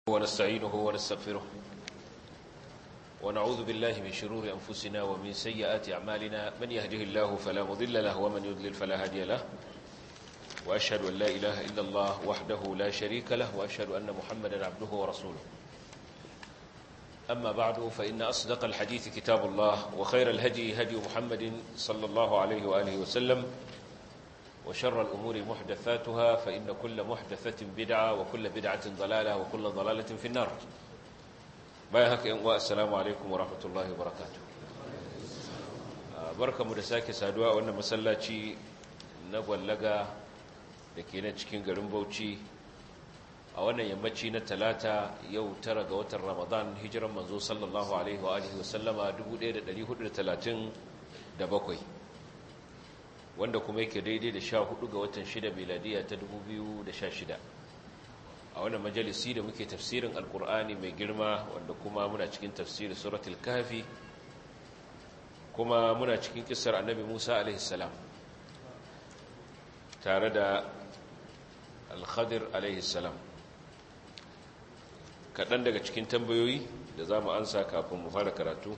ونستعينه ونستغفره ونعوذ بالله من شرور أنفسنا ومن سيئات أعمالنا من يهده الله فلا مضل له ومن يضلل فلا هادي له وأشهد أن لا إله إلا الله وحده لا شريك له وأشهد أن محمدا عبده ورسوله أما بعد فإن أصدق الحديث كتاب الله وخير الهدي هدي محمد صلى الله عليه وآله وسلم وشر الأمور محدثاتها فإن كل محدثة بدعة وكل بدعة ضلالة وكل ضلالة في النار بايهك إنواء السلام عليكم ورحمة الله وبركاته بركة مدساك سادواء وأن مسلاتي نقوى لغا لكينا تشكين قرن بوشي a wannan yammaci na talata yau tara ga watan ramadan hijiran manzo sallallahu alaihi wa alihi wasallama 1437 wanda kuma yake daidai da sha hudu ga watan shida miladiya ta 2016 a wannan majalisi da muke tafsirin alkur'ani mai girma wanda kuma muna cikin tafsirin suratul kafi kuma muna cikin kisar annabi musa alaihi salam tare da alkhadir alaihi salam kaɗan daga cikin tambayoyi da za mu ansa kafin mu fara karatu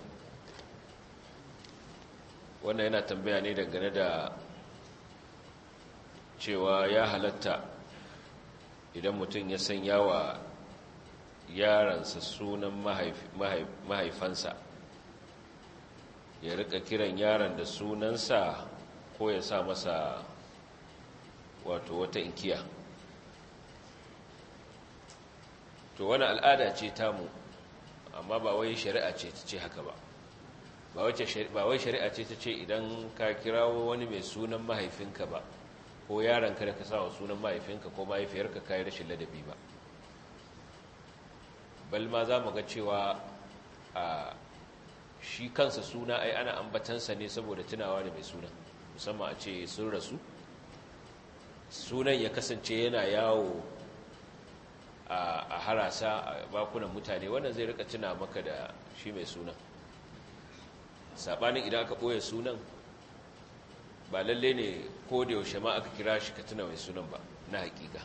wannan yana tambaya ne dangane da cewa ya halatta idan mutum ya sanya wa yaransa sunan mahaifansa ya rika kiran yaran da sunansa ko ya sa masa wato wata inkiya to wani al'ada ce tamu amma ba wai shari'a ce ta ce haka ba ba wai shari'a ce ta ce idan ka kirawo wani mai sunan mahaifinka ba ko yaranka da ka sa wa sunan mahaifinka ko mahaifiyarka ka yi rashin ladabi ba bal ma za mu ga cewa a shi kansa suna ai ana ambatansa ne saboda tunawa da mai sunan musamman a ce sun rasu sunan ya kasance yana yawo a harasa a bakunan mutane wannan zai rika tuna maka da shi mai sunan sabanin idan aka ɓoye sunan ba lalle ne ko da yaushe ma aka kira shi ka tuna mai sunan ba na hakika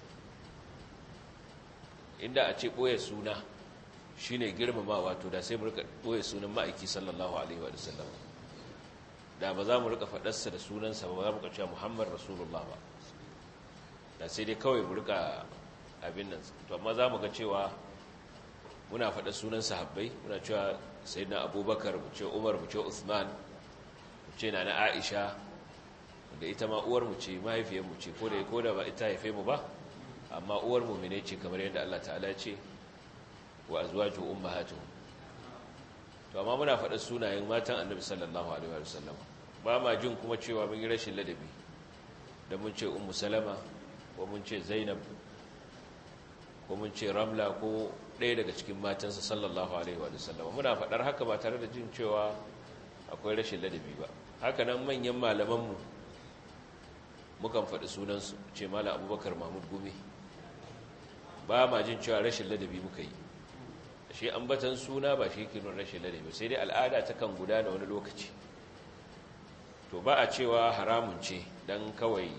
inda a ce ɓoye suna shi ne girmama wato da sai mu rika ɓoye sunan ma'aiki sallallahu alaihi wa sallam da ba za mu rika faɗarsa da sunansa ba za mu ka cewa muhammad rasulullah ba da sai dai kawai mu rika abin nan to amma za mu ga cewa muna faɗa sunan sahabbai muna cewa sai na abubakar mu ce umar mu ce usman mu ce na na aisha da ita ma uwar mu ce mahaifiyar mu ce ko da ko da ba ita haife mu ba amma uwar mu mene ce kamar yadda Allah ta'ala ce wa azwaju ummahatuhum to amma muna faɗa sunayen matan annabi sallallahu alaihi wa sallam ba ma jin kuma cewa mun yi rashin ladabi da mun ce ummu salama ko mun ce zainab ko mun ce ramla ko ɗaya daga cikin matansa sallallahu alaihi wa sallam muna faɗar haka ba tare da jin cewa akwai rashin ladabi ba haka nan manyan malamanmu mukan faɗi sunansu ce malam abubakar mahmud gumi ba ma jin cewa rashin ladabi muka yi shi ambatan suna ba shi yake nuna rashin ladabi sai dai al'ada ta kan gudana wani lokaci to ba a cewa haramun ce don kawai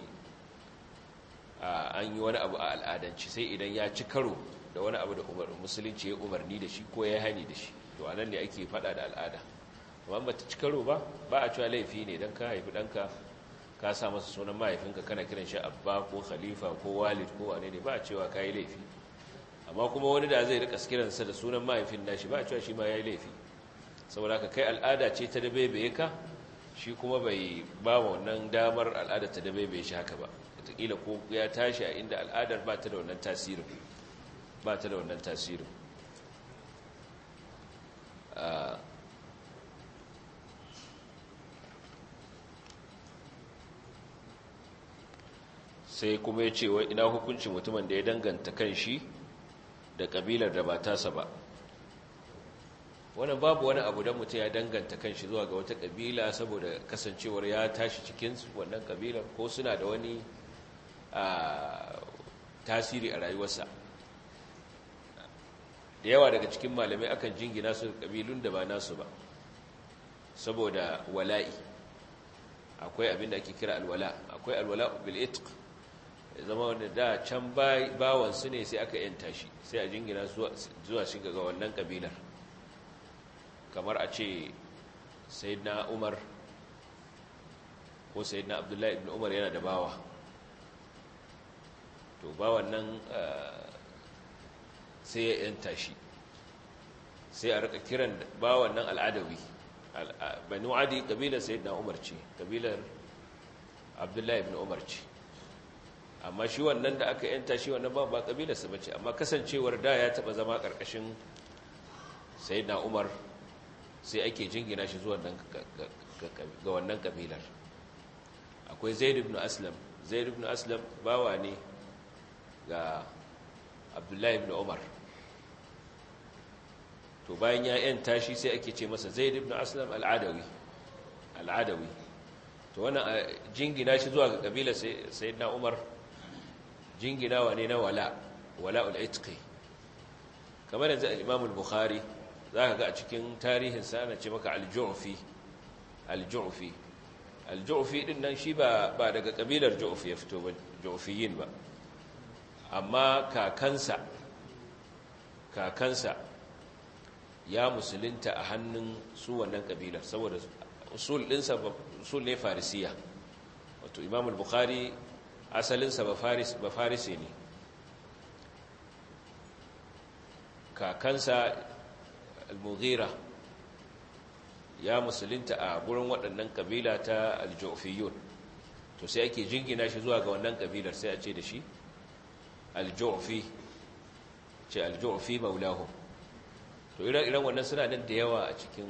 an yi wani abu a al'adanci sai idan ya ci karo da wani abu da musulunci ya umarni da shi ko ya hani da shi to a nan ne ake fada da al'ada amma ba ta ci karo ba ba a cewa laifi ne don ka haifi ɗanka ka sa masa sunan mahaifinka kana kiran shi abba ko khalifa ko walid ko wane ne ba a cewa ka yi laifi amma kuma wani da zai rika kiransa da sunan mahaifin nashi ba a cewa shi ma ya yi laifi saboda ka kai al'ada ce ta da bebe ka shi kuma bai ba wannan damar al'ada ta da bebe shi haka ba wataƙila ko ya tashi a inda al'adar ba ta da wannan tasirin ba ta da wannan tasirin sai kuma ya ce wa ina hukuncin mutumin da ya danganta kan shi da ƙabilar da ba tasa ba wannan babu wani abu don mutum ya danganta kan shi zuwa ga wata ƙabila saboda kasancewar ya tashi cikin wannan ƙabilar ko suna da wani a tasiri a rayuwarsa da yawa daga cikin malamai akan jingina su kabilun da ba nasu ba saboda wala'i akwai abin da ake kira alwala akwai alwala bil itq ya zama wanda da can bawansu ne sai aka yanta shi sai a jingina zuwa shiga ga wannan kabilar kamar a ce sayyidina umar ko sayyidina abdullahi ibn umar yana da bawa to bawan nan sai ya yanta shi sai a rika kiran bawan nan al'adawi banu adi kabilar sayyidina umar ce kabilar abdullahi ibn umar ce amma shi wannan da aka yanta shi wannan ba ba kabilarsa ba ce amma kasancewar da ya taba zama karkashin sayyidina umar sai ake jingina shi zuwa ga wannan kabilar akwai zaid ibn aslam zaid ibn aslam bawa ne ga abdullahi ibn umar to bayan ya yanta shi sai ake ce masa zaid ibn aslam al'adawi al'adawi to wannan jingina shi zuwa ga kabilar sayyidina umar jinginawa ne na wala wala'ul itqi kamar yanzu al-imam al-bukhari zaka ga a cikin tarihin sa ana ce maka al-ju'fi al-ju'fi al-ju'fi din nan shi ba ba daga kabilar ju'fi ya fito ba ju'fiyin ba amma kakansa kakansa ya musulunta a hannun su wannan kabilar saboda usul ɗinsa usul ne farisiya wato imam al-bukhari asalinsa ba farisi ne kakansa al-mughira ya musulunta a gurin waɗannan kabila ta al-ju'fiyun to sai ake jingina shi zuwa ga wannan kabilar sai a ce da shi al-ju'fi ce al-ju'fi maulahu to irin wannan suna nan da yawa a cikin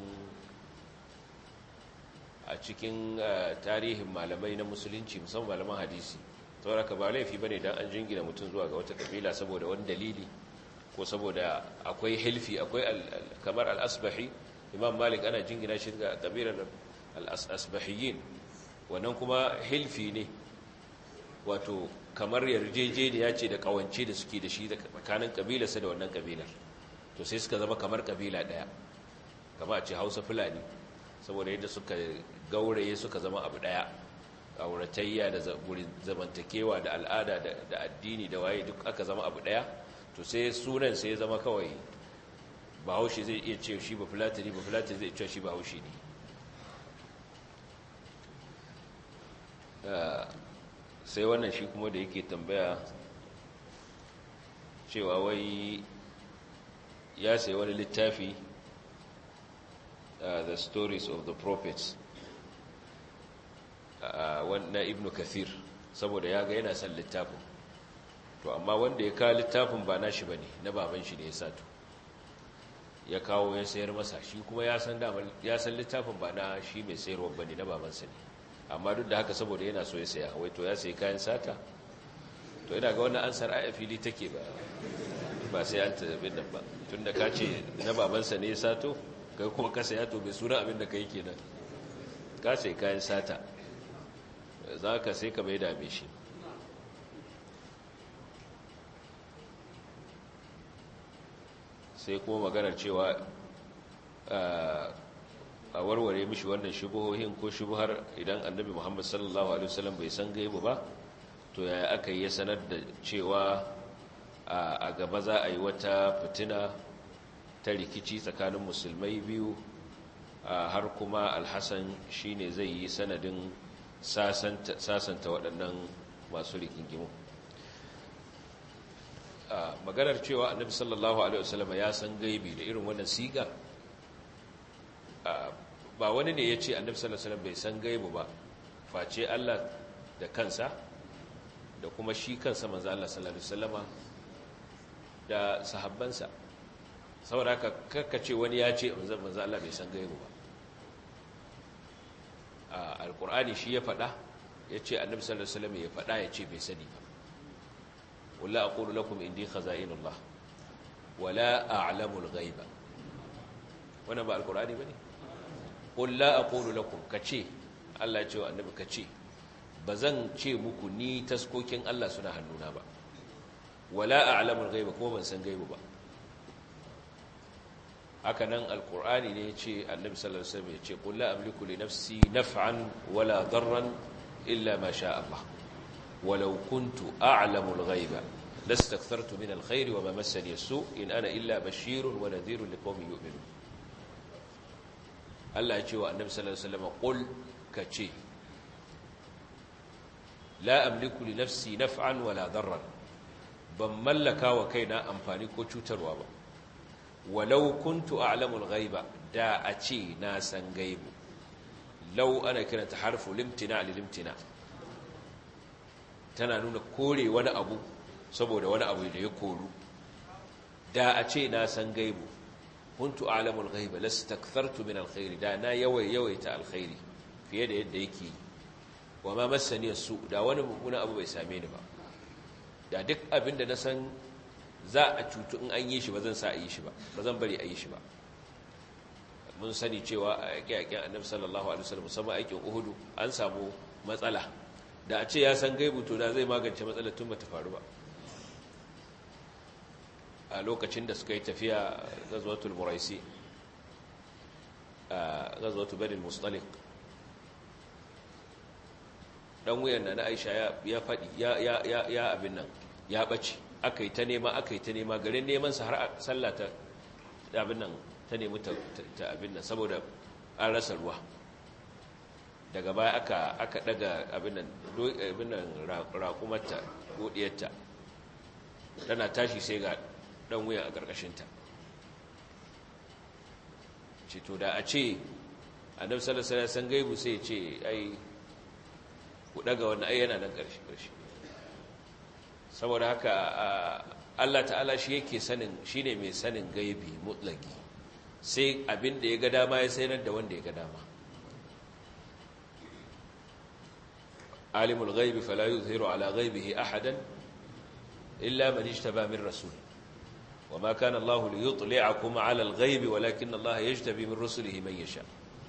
a cikin tarihin malamai na musulunci musamman malaman hadisi saboda ka ba laifi bane dan an jingina mutum zuwa ga wata kabila saboda wani dalili ko saboda akwai hilfi akwai kamar al-asbahi imam malik ana jingina shi ga kabilar al-asbahiyin wannan kuma hilfi ne wato kamar yarjejeniya ce da kawance da suke da shi tsakanin kabilarsa da wannan kabilar to sai suka zama kamar kabila daya kama a ce hausa fulani saboda yadda suka gauraye suka zama abu daya auratayya da zamantakewa da al'ada da addini da waye duk aka zama abu daya to sai sunan sai zama kawai bahaushe zai iya ce shi ba fulatani ba fulatani zai ce shi bahaushe ne sai wannan shi kuma da yake tambaya cewa wai ya sai wani littafi the stories of the prophets na ibn kathir saboda ya ga yana son littafin to amma wanda ya kawo littafin ba nashi bane na baban shi ne ya sato ya kawo ya sayar masa shi kuma ya san ya san littafin ba na shi mai sayarwa bane na babansa ne amma duk da haka saboda yana so ya saya wai to ya sayi kayan sata to ina ga wannan ansar a fili take ba ba sai an tabbin nan ba tunda ka ce na babansa ne ya sato kai kuma ka saya to bai suna abin da kai kenan ka sai kayan sata za ka sai ka bai dame shi sai kuma maganar cewa a warware mishi wannan shubuhohin ko shubuhar idan annabi muhammad sallallahu alaihi wasallam bai san gaibu ba to yaya aka yi sanar da cewa a gaba za a yi wata fitina ta rikici tsakanin musulmai biyu har kuma alhassan shine zai yi sanadin sasanta waɗannan masu rikingimu maganar cewa annabi sallallahu alaihi wasallam ya san gaibi da irin wannan siga ba wani ne ya ce annabi sallallahu alaihi wasallam bai san gaibu ba face Allah da kansa da kuma shi kansa manzo Allah sallallahu alaihi wasallama da sahabbansa saboda haka kakkace wani ya ce manzo Allah bai san gaibu ba alkur'ani shi ya faɗa ya ce annabi sallallahu alaihi wasallam ya faɗa ya ce bai sani ba wala aqulu lakum indi khaza'inullah wala a'lamul ghaiba wannan ba alkur'ani bane qul la aqulu lakum kace Allah ya ce wa annabi kace bazan ce muku ni taskokin Allah suna hannuna ba wala a'lamul ghaiba kuma ban san gaibu ba haka nan alkur'ani ne ya ce annabi sallallahu alaihi wasallam ya ce qul la amliku li nafsi naf'an wala darran illa ma sha Allah walau kuntu a'lamu al-ghaiba lastakthartu min al-khairi wa ma massani as-su in ana illa bashirun wa nadhirun liqaumin yu'minun Allah ya ce wa annabi sallallahu alaihi wasallam qul kace la amliku li nafsi naf'an wala darran ban mallaka wa kaina amfani ko cutarwa ba walau kuntu a'lamul ghaiba da a ce na san gaibu law ana kiranta harfu limtina li limtina tana nuna kore wani abu saboda wani abu da ya koru da a ce na san gaibu kuntu a'lamul ghaiba lastakthartu min alkhairi da na yawai yawaita alkhairi fiye da yadda yake wa ma massani su da wani mummuna abu bai same ni ba da duk abin da na san za a cutu in an yi shi ba zan sa a yi shi ba ba zan bari a yi shi ba mun sani cewa a yaƙe-yaƙen annabi sallallahu alaihi wasallam musamman aikin uhudu an samu matsala da a ce ya san gaibu to da zai magance matsalar tun bata faru ba a lokacin da suka yi tafiya gazwatul muraisi a gazwatul bani mustalik dan wuyan na Aisha ya faɗi ya abin nan ya ɓace aka yi ta nema aka yi ta nema garin neman sa har sallah ta abin nan ta nemi ta abin nan saboda an rasa ruwa daga baya aka aka daga abin nan abin nan raƙumarta godiyarta tana tashi sai ga dan wuyan a ƙarƙashinta ce to da a ce annabi sallallahu alaihi wasallam san gaibu sai ce ai ku daga wannan ayyana nan ƙarshe ƙarshe saboda haka Allah ta'ala shi yake sanin shine mai sanin gaibi mutlaki sai abin da ya ga dama ya sanar da wanda ya ga dama alimul ghaibi fala yuzhiru ala ghaibihi ahadan illa man ijtaba min rasul وما كان الله ليطلعكم على الغيب ولكن الله يجتبي من رسله من يشاء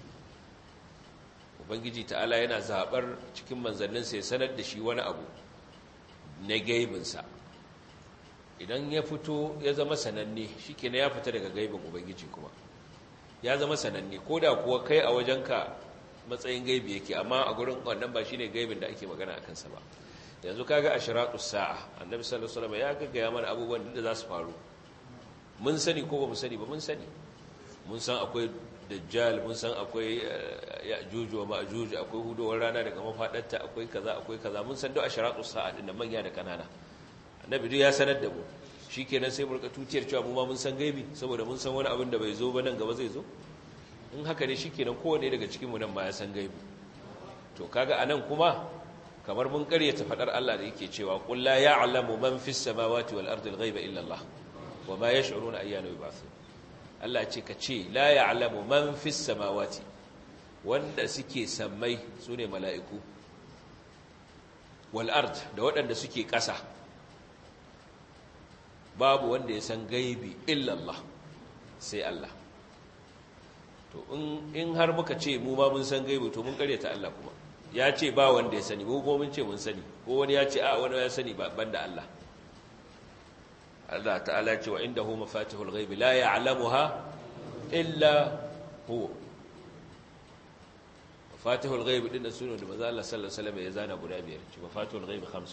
ubangiji ta'ala yana zabar cikin manzanninsa ya sanar da shi wani abu na gaibinsa idan ya fito ya zama sananne shi ke ya fita daga gaibin ubangiji kuma ya zama sananne ko da kuwa kai a wajenka matsayin gaibi yake amma a gurin wannan ba shi ne gaibin da ake magana a kansa ba yanzu kaga ashiratus sa'a annabi sallallahu alaihi wasallam ya gaggaya mana abubuwan da za su faru mun sani ko ba mu sani ba mun sani mun san akwai dajjal mun san akwai ya'juj wa ma'juj akwai hudowar rana daga mafadarta akwai kaza akwai kaza mun san duk asharatu sa'a din da manya da kanana annabi duk ya sanar da mu shikenan sai mu rika tutiyar cewa mu ma mun san gaibi saboda mun san wani abin da bai zo ba nan gaba zai zo in haka ne shikenan kowanne daga cikin mu nan ma ya san gaibi to kaga anan kuma kamar mun karyata fadar Allah da yake cewa qul la ya'lamu man fis samawati wal ardi al ghaiba illa Allah wa ma yash'uruna ayyana yub'athun Allah ce ka ce la ya'lamu man fis samawati wanda suke sammai sune mala'iku wal ard da waɗanda suke ƙasa babu wanda ya san gaibi illa Allah sai Allah to in in har muka ce mu ma mun san gaibi to mun karyata Allah kuma ya ce ba wanda ya sani ko mun ce mun sani ko wani ya ce a wani ya sani ba banda Allah Allah ta'ala ce wa indahu mafatihul ghaibi la ya'lamuha illa huwa mafatihul ghaibi din da sunan da manzo Allah sallallahu alaihi wasallam ya zana guda biyar ce mafatihul ghaibi khamsu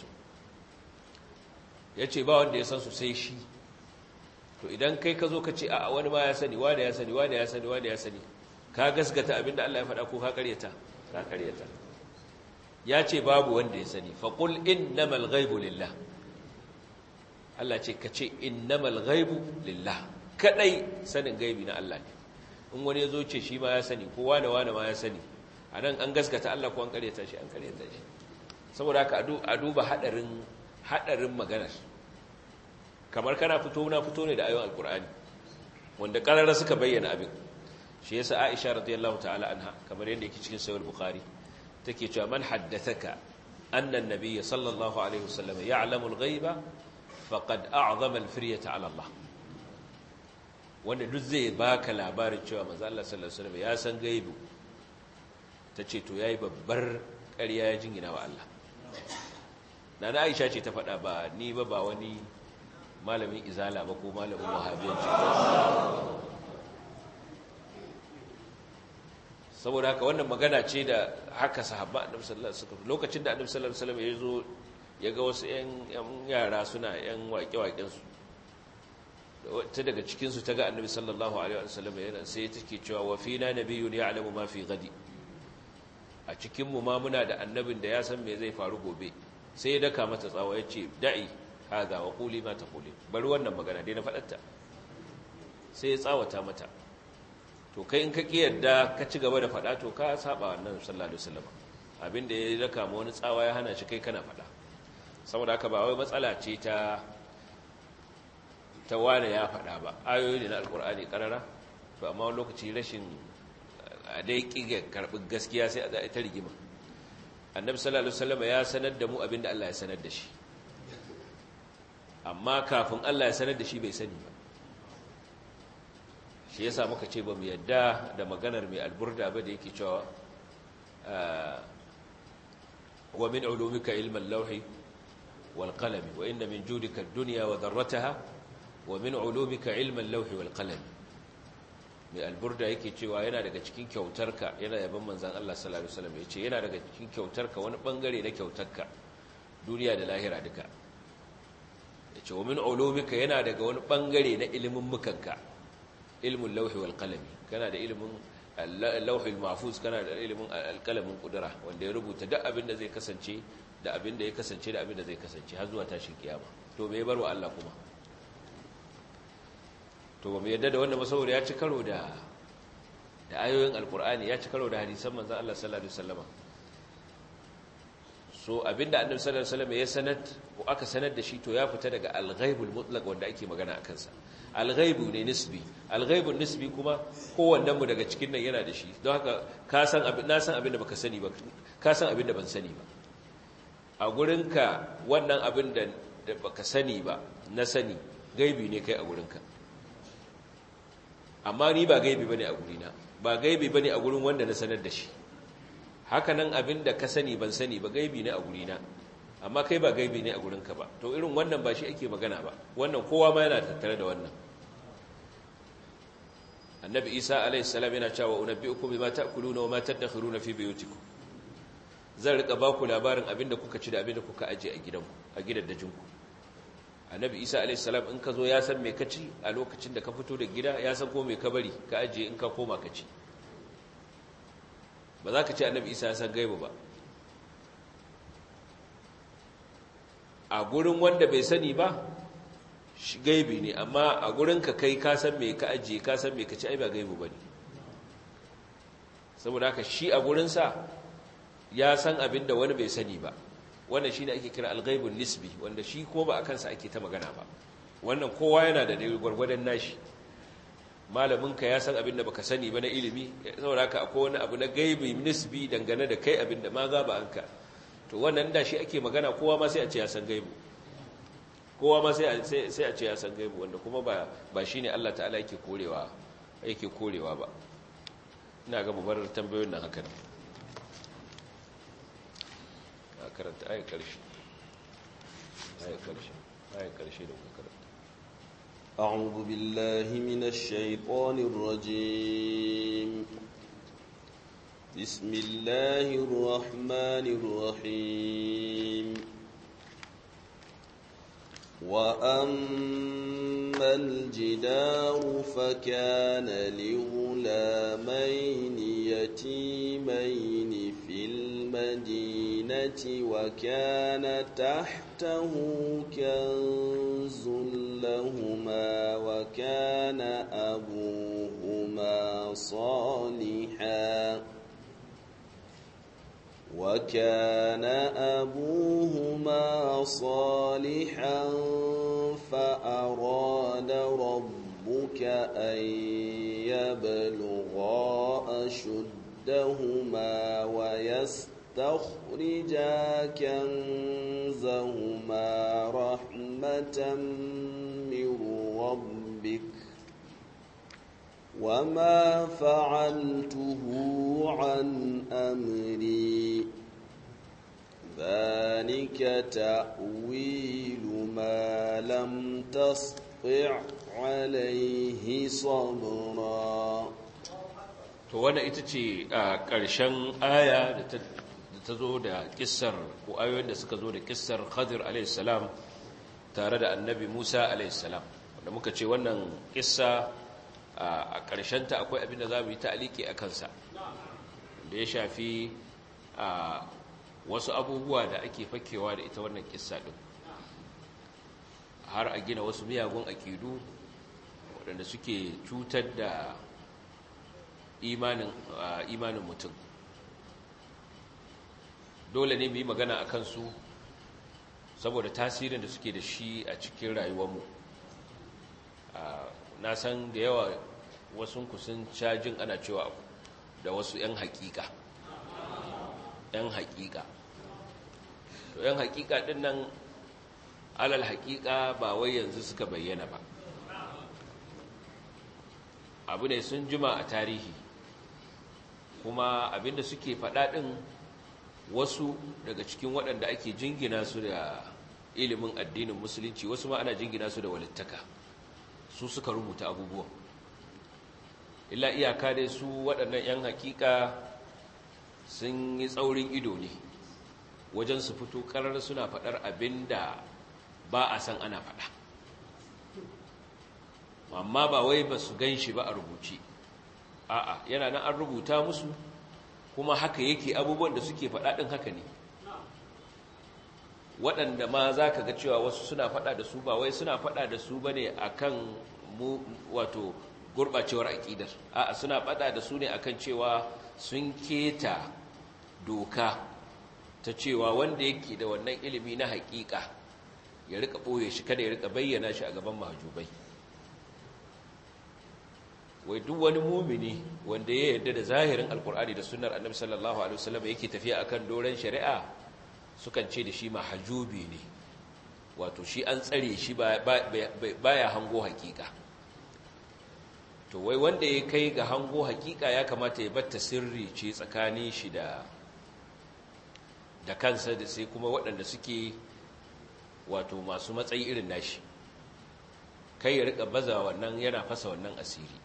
yace ba wanda ya san su sai shi to idan kai ka zo ka ce a wani ma ya sani wani ya sani wani ya sani wani ya sani ka gaskata abinda Allah ya faɗa ko ka karyata ka karyata ya ce babu wanda ya sani faqul innamal ghaibu lillah Allah ce ka ce innamal ghaibu lillah kadai sanin gaibi na Allah ne in wani ya zo ce shi ma ya sani ko wani wani ma ya sani a nan an gaskata Allah ko an karyata shi an karyata shi saboda haka a duba hadarin hadarin maganar kamar kana fito na fito ne da ayoyin alkur'ani wanda karara suka bayyana abin shi yasa Aisha radiyallahu ta'ala anha kamar yadda yake cikin sahih bukhari take cewa man haddathaka anna an-nabiy sallallahu alaihi wasallam ya'lamu al-ghaiba faqad a'zama al-firyata 'ala Allah wanda duk zai baka labarin cewa manzo Allah sallallahu alaihi wasallam ya san gaibu tace to yayi babbar ƙarya ya jingina wa Allah nana Aisha ce ta faɗa ba ni ba ba wani malamin izala ba ko malamin wahabiyanci saboda haka wannan magana ce da haka sahabba annabi sallallahu alaihi wasallam lokacin da annabi sallallahu alaihi wasallam ya zo ya ga wasu 'yan yara suna 'yan waƙe-waƙensu ta daga cikinsu ta ga annabi sallallahu alaihi wasallam yana sai ta ke cewa wa fina nabiyyun ya'lamu ma fi gadi a cikinmu ma muna da annabin da ya san me zai faru gobe sai ya daka mata tsawa ya ce da'i haza wa quli ma taquli bari wannan magana dai na faɗarta sai ya tsawata mata to kai in ka ki yadda ka ci gaba da faɗa to ka saba wannan sallallahu alaihi wasallam abinda ya daka ma wani tsawa ya hana shi kai kana faɗa saboda haka ba wai matsala ce ta ta wane ya faɗa ba ayoyi ne na alkur'ani karara to amma wani lokaci rashin a dai ƙiga karɓi gaskiya sai a ta rigima annabi sallallahu alaihi wasallam ya sanar da mu abinda Allah ya sanar da shi amma kafin Allah ya sanar da shi bai sani ba shi yasa muka ce ba mu yadda da maganar mai alburda ba da yake cewa wa min ulumika ilman lawhi wal qalami wa inna min judika ad-dunya wa dharrataha wa min ulumika ilman lawhi wal qalami mai alburda yake cewa yana daga cikin kyautarka yana yaban manzan Allah sallallahu alaihi wasallam yace yana daga cikin kyautarka wani bangare na kyautarka duniya da lahira duka yace wa min ulumika yana daga wani bangare na ilimin mukanka ilmul lawhi wal qalami kana da ilimin lawhil mahfuz kana da ilimin alqalamin kudura wanda ya rubuta duk abin da zai kasance da abin da ya kasance da abin da zai kasance har zuwa tashin kiyama to me barwa Allah kuma to ba mu yadda da wanda saboda ya ci karo da da ayoyin alkur'ani ya ci karo da hadisan manzon Allah sallallahu alaihi wasallam so abinda annabi sallallahu alaihi wasallam ya sanar ko aka sanar da shi to ya fita daga al-ghaibul mutlaq wanda ake magana akan sa al-ghaibu ne nisbi al-ghaibun nisbi kuma kowannen mu daga cikin nan yana da shi don haka ka san abin na san abin da baka sani ba ka san abin da ban sani ba a gurinka wannan abin da baka sani ba na sani gaibi ne kai a gurinka amma ni ba gaibi bane a gurina ba gaibi bane a gurin wanda na sanar da shi haka nan abin da ka sani ban sani ba gaibi ne a gurina amma kai ba gaibi ne a gurinka ba to irin wannan ba shi ake magana ba wannan kowa ma yana tattare da wannan annabi isa alayhi salam yana cewa unabbiukum bima ta'kuluna wa ma tadakhiruna fi buyutikum zan rika ba ku labarin abin da kuka ci da abin da kuka aje a gidanku a gidaddajinku annabi isa alaihissalam in ka zo ya san mai kaci a lokacin da ka fito da gida ya san ko mai ka bari ka ajiye in ka koma ka ci ba za ka ce annabi isa ya san gaibu ba a gurin wanda bai sani ba shi gaibi ne amma a gurin ka kai ka san mai ka ajiye ka san mai ka ci ai ba gaibu ba ne saboda haka shi a gurinsa ya san abin da wani bai sani ba wannan shi ne ake kira alghaibun nisbi wanda shi ko ba a kansa ake ta magana ba wannan kowa yana da gwargwadon nashi malaminka ya san abin da baka sani ba na ilimi saboda haka akwai wani abu na gaibi nisbi dangane da kai abin da ma gaba anka to wannan da shi ake magana kowa ma sai a ce ya san gaibu kowa ma sai a ce ya san gaibu wanda kuma ba ba shine Allah ta'ala yake korewa yake korewa ba ina ga mubar tambayoyin nan haka ne karanta ayar ƙarshe ayar ƙarshe ayar ƙarshe da kuka karanta أعوذ بالله من الشيطان الرجيم بسم الله الرحمن الرحيم وأما الجدار فكان لغلامين يتيمين في المدينة وكان تحته كنز لهما وكان أبوهما صالحا وكان أبوهما صالحا فأراد ربك أن يبلغا أشدهما ويستخرجا كنزهما رحمة من ربك وما فعلته عن أمري ذلك تأويل ما لم تسطع عليه صبرا to wannan ita ce a ƙarshen aya da ta ta zo da kissar ko ayoyin da suka zo da kissar Khadir alayhi salam tare da Annabi Musa alayhi salam wanda muka ce wannan kissa a ƙarshen ta akwai abin da za mu yi ta'aliki a kansa da ya shafi wasu abubuwa da ake fakewa da ita wannan kissa din har a gina wasu miyagun akidu waɗanda suke cutar da imanin mutum dole ne mu yi magana a kansu saboda tasirin da suke da shi a cikin rayuwarmu na san da yawa wasu kusan cajin ana cewa da wasu 'yan hakika 'yan hakika to 'yan hakika din nan alal hakika ba wai yanzu suka bayyana ba abu ne sun jima a tarihi kuma abinda suke faɗa ɗin wasu daga cikin waɗanda ake jingina su da ilimin addinin musulunci wasu ma ana jingina su da walittaka su suka rubuta abubuwan illa iyaka dai su waɗannan 'yan hakika sun yi tsaurin ido ne wajen su fito ƙarar suna faɗar abin da ba a san ana faɗa amma ba wai ba su gan shi ba a rubuce a'a yana nan an rubuta musu kuma haka yake abubuwan da suke faɗa ɗin haka ne waɗanda ma za ka ga cewa wasu suna faɗa da su ba wai suna faɗa da su ba ne a kan wato gurɓacewar aƙidar a'a suna faɗa da su ne a kan cewa sun keta doka ta cewa wanda yake da wannan ilimi na haƙiƙa ya rika ɓoye shi kada ya rika bayyana shi a gaban mahajubai wai duk wani mumini wanda ya yarda da zahirin alkur'ani da sunnar annabi sallallahu alaihi wasallam yake tafiya akan doren shari'a sukan ce da shi mahajubi ne wato shi an tsare shi baya hango hakika to wai wanda ya kai ga hango hakika ya kamata ya batta sirri ce tsakanin shi da da kansa da sai kuma waɗanda suke wato masu matsayi irin nashi kai ya rika baza wannan yana fasa wannan asiri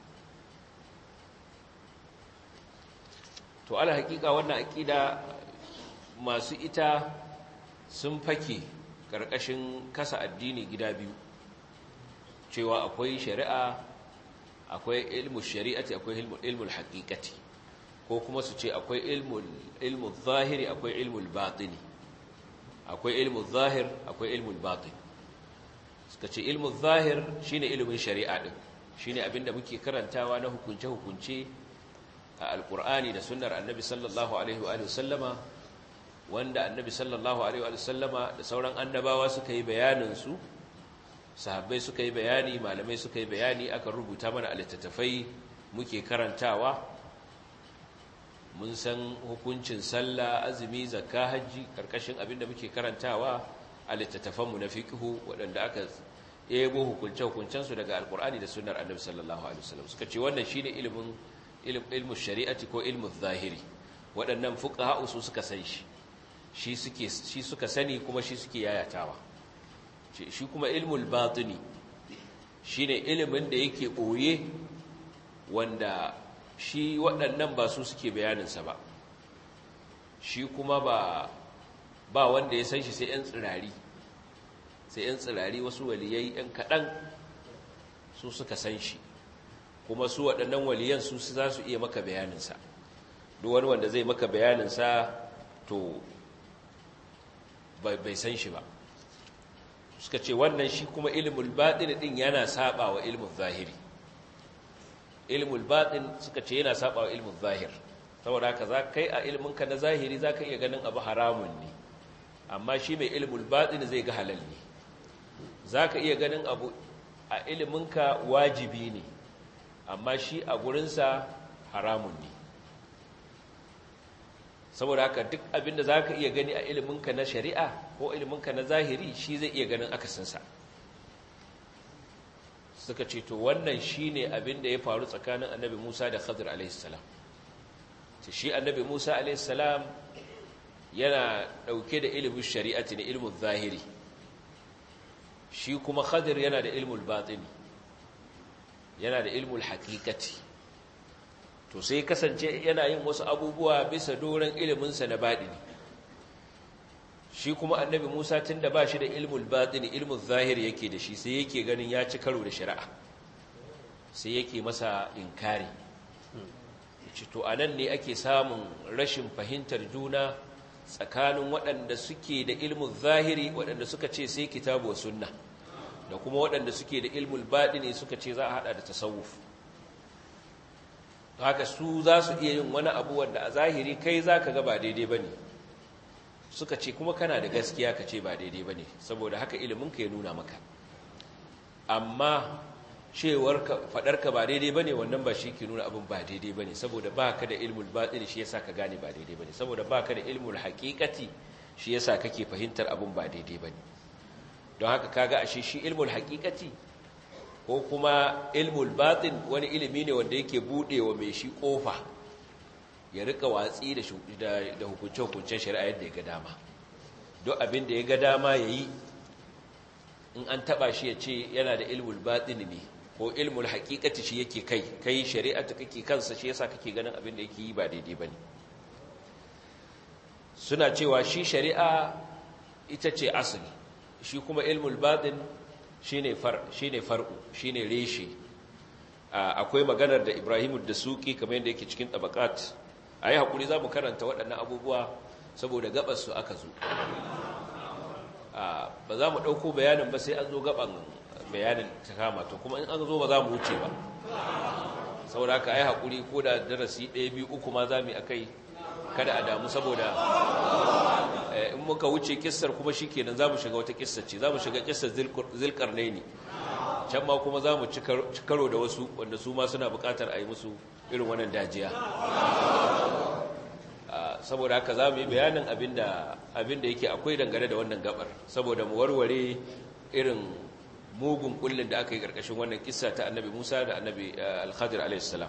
to ala hakika wannan akida masu ita sun fake karkashin kasa addini gida biyu cewa akwai shari'a akwai ilmu shari'ati akwai ilmul haqiqati ko kuma su ce akwai ilmul ilmul zahiri akwai ilmul batini akwai ilmul zahir akwai ilmul batin suka ce ilmul zahir shine ilimin shari'a din shine abinda muke karantawa na hukunce hukunce a alkur'ani da sunnar annabi sallallahu alaihi wa sallama wanda annabi sallallahu alaihi wa sallama da sauran annabawa suka yi bayaninsu sahabbai suka yi bayani malamai suka yi bayani aka rubuta mana a littattafai muke karantawa mun san hukuncin sallah azumi zakka hajji karkashin abinda muke karantawa a littattafanmu na fiqhu waɗanda aka yebo hukunce-hukuncensu daga alkur'ani da sunnar annabi sallallahu alaihi wasallam suka ce wannan shine ilimin ilmu shari'ati ko ilmu zahiri waɗannan fuqaha su suka san shi shi suke shi suka sani kuma shi suke yayatawa shi kuma ilmul batini shine ilimin da yake boye wanda shi waɗannan ba su suke bayanin sa ba shi kuma ba ba wanda ya san shi sai yan tsirari sai yan tsirari wasu waliyai yan kaɗan su suka san shi kuma su waɗannan waliyan su za su iya maka bayaninsa duk wani wanda zai maka bayaninsa to bai san shi ba suka ce wannan shi kuma ilmul batin din yana saba wa ilmul zahiri ilmul batin suka ce yana saba wa ilmul zahir saboda haka za kai a ilminka na zahiri za ka iya ganin abu haramun ne amma shi mai ilmul batin zai ga halal ne za ka iya ganin abu a ilminka wajibi ne amma shi a gurinsa haramun ne saboda haka duk abinda za ka iya gani a iliminka na shari'a ko iliminka na zahiri shi zai iya ganin akasinsa suka ce to wannan shi ne abinda ya faru tsakanin annabi musa da khadir alaihissalam shi annabi musa alaihissalam yana ɗauke da ilimin shari'ati na ilimin zahiri shi kuma khadir yana da ilimin batini yana da ilmul hakikati to sai kasance yana yin wasu abubuwa bisa doron iliminsa na baɗini shi kuma annabi Musa tunda ba shi da ilmul batini ilmul zahir yake da shi sai yake ganin ya ci karo da shari'a sai yake masa inkari ce to anan ne ake samun rashin fahimtar juna tsakanin waɗanda suke da ilmul zahiri waɗanda suka ce sai kitabu wa sunna da kuma waɗanda suke da ilmul batini suka ce za a hada da tasawuf haka su za su iya yin wani abu wanda a zahiri kai za ka ga ba daidai ba ne suka ce kuma kana da gaskiya ka ce ba daidai ba ne saboda haka iliminka ya nuna maka amma cewar faɗarka ba daidai ba ne wannan ba shi ke nuna abin ba daidai ba ne saboda ba ka da ilmul baɗin shi yasa ka gane ba daidai ba ne saboda ba ka da ilmul haƙiƙati shi yasa kake fahimtar abin ba daidai ba ne don haka kaga ashe shi ilmul haƙiƙati ko kuma ilmul batin wani ilimi ne wanda yake budewa mai shi kofa ya rika watsi da hukunce-hukuncen shari'a yadda ya ga dama don abin da ya ga dama ya yi in an taba shi ya ce yana da ilmul batin ne ko ilmul hakikati shi yake kai kai shari'a ta kake kansa shi yasa kake ganin abin da yake yi ba daidai ba ne suna cewa shi shari'a ita ce asali shi kuma ilmul batin shine far shine far'u shine reshe akwai maganar da Ibrahimu da Suki kamar yadda yake cikin tabaqat ayi hakuri zamu karanta waɗannan abubuwa saboda gabar su aka zo ba za mu dauko bayanin ba sai an zo gaban bayanin ta kama to kuma in an zo ba za mu wuce ba saboda haka ayi hakuri ko da darasi 1 2 3 ma zamu yi akai kada a damu saboda in muka wuce kissar kuma shi kenan za mu shiga wata kissar ce za mu shiga kissar zilkarnai ne can ma kuma za mu ci karo da wasu wanda su ma suna bukatar a yi musu irin wannan dajiya saboda haka za mu yi bayanin abinda yake akwai dangane da wannan gabar saboda mu warware irin mugun kullum da aka yi karkashin wannan kissa ta annabi musa da annabi alkhadir alaihissalam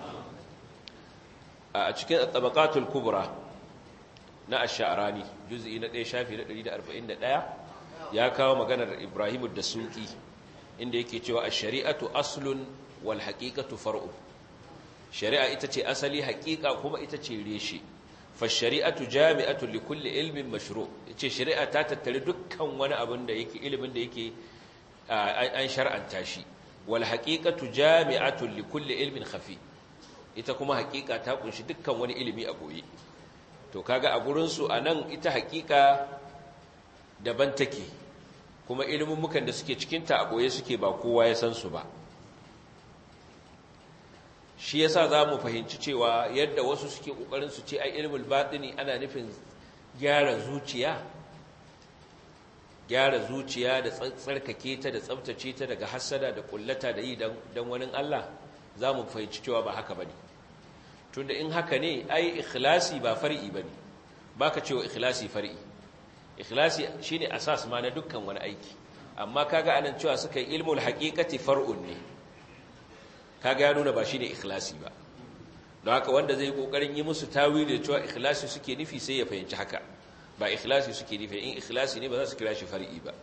a cikin tabaqatul kubra na ash-sha'rani juz'i na 1 shafi na 141 ya kawo maganar Ibrahim ad-Dasuki inda yake cewa ash-shari'atu aslun wal haqiqatu far'u shari'a ita ce asali haqiqa kuma ita ce reshe fa shari'atu jami'atu li kulli ilmin mashru' ce shari'a ta tattare dukkan wani abin da yake ilimin da yake an shar'anta shi wal haqiqatu jami'atu li kulli ilmin khafi ita kuma haqiqa ta kunshi dukkan wani ilimi a boye to kaga a gurinsu a nan ita hakika daban take kuma mukan da suke cikinta a ɓoye suke ba kowa ya san su ba shi yasa za mu fahimci cewa yadda wasu suke ƙoƙarin su ce ai ilimin baɗini ana nufin gyara zuciya gyara zuciya da tsarkake ta da tsabtace ta daga hassada da ƙullata da yi don wani Allah za mu fahimci cewa ba haka ba ne tunda in haka ne ai ikhlasi ba far'i bane baka cewa ikhlasi far'i ikhlasi shine asas ma na dukkan wani aiki amma kaga anan cewa suka yi ilmul haqiqati far'un ne kaga ya nuna ba shine ikhlasi ba don haka wanda zai kokarin yi musu tawili cewa ikhlasi suke nufi sai ya fahimci haka ba ikhlasi suke nufi in ikhlasi ne ba za su kira shi far'i ba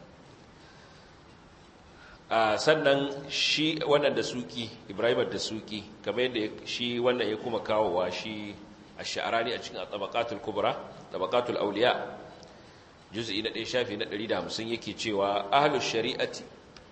sannan shi wannan da suki ibrahim da suki kamar yadda shi wannan ya kuma kawowa shi a sha'arani a cikin tabaqatul kubra tabaqatul awliya juz'i na 1 shafi na 150 yake cewa ahlus shari'ati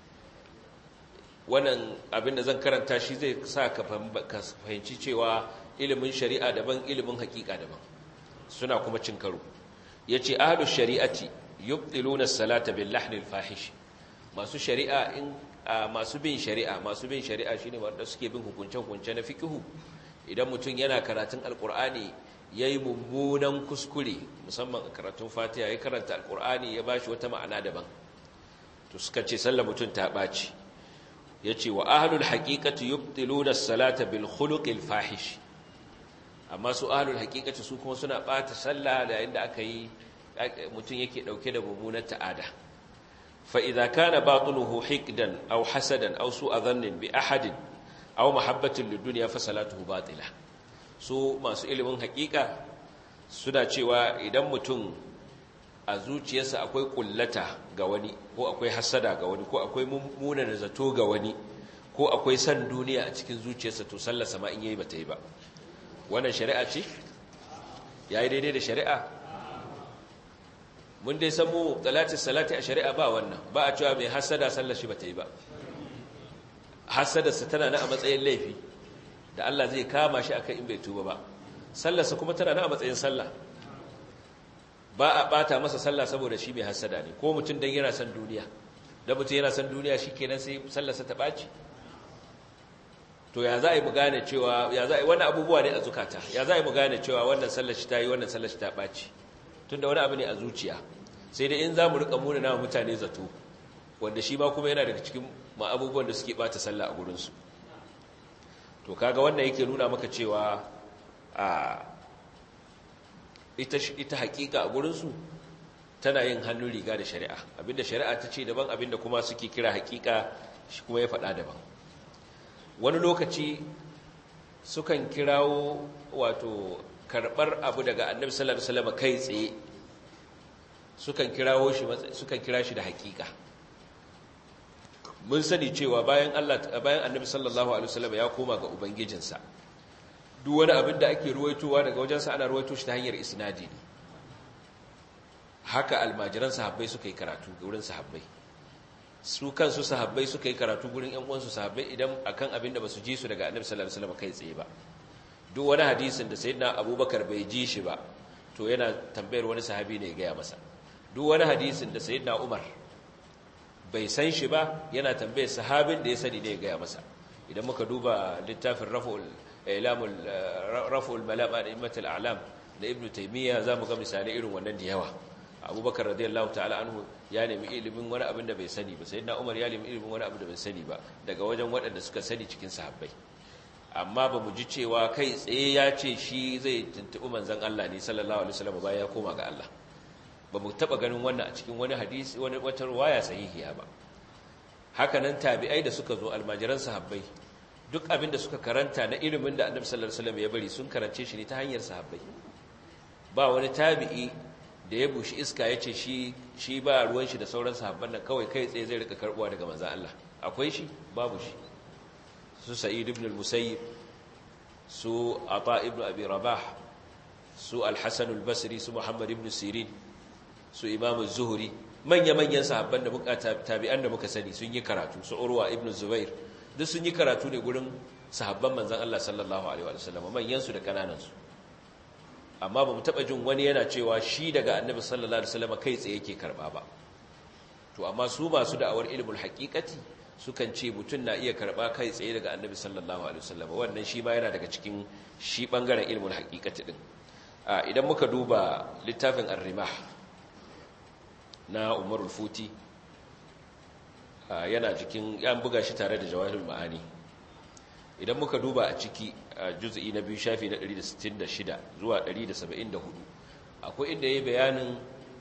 wannan abin da zan karanta shi zai sa ka fahimci cewa ilimin shari'a daban ilimin hakika daban suna kuma cin karo yace ahlus shari'ati yubtiluna as-salata bil lahnil fahish masu shari'a in masu bin shari'a masu bin shari'a shine wanda suke bin hukunce-hukunce na fikihu idan mutum yana karatun alkur'ani yayi mummunan kuskure musamman a karatun fatiha ya karanta alkur'ani ya bashi wata ma'ana daban to suka ce sallar mutum ta baci yace wa ahlul haqiqati yubtiluna as-salata bil khuluqil fahish amma su ahlul haqiqati su kuma suna bata sallah da inda aka yi mutum yake dauke da mummunar ta'ada فإذا كان باطنه حقدا أو حسدا أو سوء ظن بأحد أو محبة للدنيا فصلاته باطلة su masu ilimin hakika suna cewa idan mutum a zuciyarsa akwai kullata ga wani ko akwai hasada ga wani ko akwai mummuna zato ga wani ko akwai san duniya a cikin zuciyarsa to sallarsa ma in yayi bata yi ba wannan shari'a ce yayi daidai da shari'a mun dai san mu talatin salati a shari'a ba wannan ba a cewa mai hasada sallar shi ba ta yi ba hasadarsa tana na a matsayin laifi da Allah zai kama shi akan in bai tuba ba sallarsa kuma tana na a matsayin sallah ba a bata masa sallah saboda shi mai hasada ne ko mutum dan yana son duniya da mutum yana son duniya shi kenan sai sallarsa ta ɓaci to ya za a yi mu gane cewa ya za a yi wani abubuwa ne a zukata ya za a yi mu gane cewa wannan sallar shi ta yi wannan sallar shi ta ɓaci tun da wani abu ne a zuciya sai dai in za mu riƙa muna na mutane zato wanda shi ma kuma yana daga cikin ma abubuwan da suke ɓata sallah a gurinsu to kaga wannan yake nuna maka cewa a ita ita hakika a gurinsu tana yin hannun riga da shari'a abinda shari'a ta ce daban abinda kuma suke kira hakika shi kuma ya faɗa daban wani lokaci sukan kirawo wato karɓar abu daga annabi sallallahu alaihi wasallam kai tsaye sukan kirawo shi sukan kira shi da hakika mun sani cewa bayan Allah bayan annabi sallallahu alaihi wasallam ya koma ga ubangijinsa duk wani abin da ake ruwaitowa daga wajensa ana ruwaito shi ta hanyar isnadi ne haka almajiran sahabbai suka yi karatu wurin sahabbai su kansu sahabbai suka yi karatu gurin ƴan uwansu sahabbai idan akan abin da basu ji su daga annabi sallallahu alaihi wasallam kai tsaye ba duk wani hadisin da sayyidina abubakar bai ji shi ba to yana tambayar wani sahabi ne ya gaya masa duk wani hadisin da sayyidina umar bai san shi ba yana tambayar sahabin da ya sani ne ya gaya masa idan muka duba littafin raf'ul ilamul raf'ul malam da immatul a'lam da ibnu taymiya zamu ga misalai irin wannan da yawa abubakar radiyallahu ta'ala anhu ya nemi ilimin wani abin da bai sani ba sai na umar ya nemi ilimin wani abin da bai sani ba daga wajen waɗanda suka sani cikin sahabbai amma ba mu ji cewa kai tsaye ya ce shi zai tuntuɓi manzan Allah ne sallallahu alaihi wasallam bayan ya koma ga Allah ba mu taɓa ganin wannan a cikin wani hadisi wani wata ruwaya sahihiya ba haka nan tabi'ai da suka zo almajiran sahabbai duk abin da suka karanta na ilimin da annabi sallallahu alaihi wasallam ya bari sun karance shi ne ta hanyar sahabbai ba wani tabi'i da ya bushi iska ya ce shi ba ruwan shi da sauran sahabban nan kawai kai tsaye zai rika karbuwa daga manzan Allah akwai shi babu shi su sa'id ibn al-musayyib su ata ibn abi rabah su al-hasan al-basri su muhammad ibn sirin su imam az-zuhri manya-manyan sahabban da muka tabi'an da muka sani sun yi karatu su urwa ibn zubair duk sun yi karatu ne gurin sahabban manzan Allah sallallahu alaihi wa sallam manyan su da kananan su amma ba mu taɓa jin wani yana cewa shi daga annabi sallallahu alaihi wasallam kai tsaye yake karɓa ba to amma su masu da'awar ilmul haqiqati sukan ce mutum na iya karɓa kai tsaye daga annabi sallallahu alaihi wasallam wannan shi ma yana daga cikin shi bangaren ilmul haqiqati din idan muka duba littafin ar-rimah na umarul futi yana cikin yan buga shi tare da jawahirul ma'ani idan muka duba a ciki a juz'i na biyu shafi na 166 zuwa 174 akwai inda yayi bayanin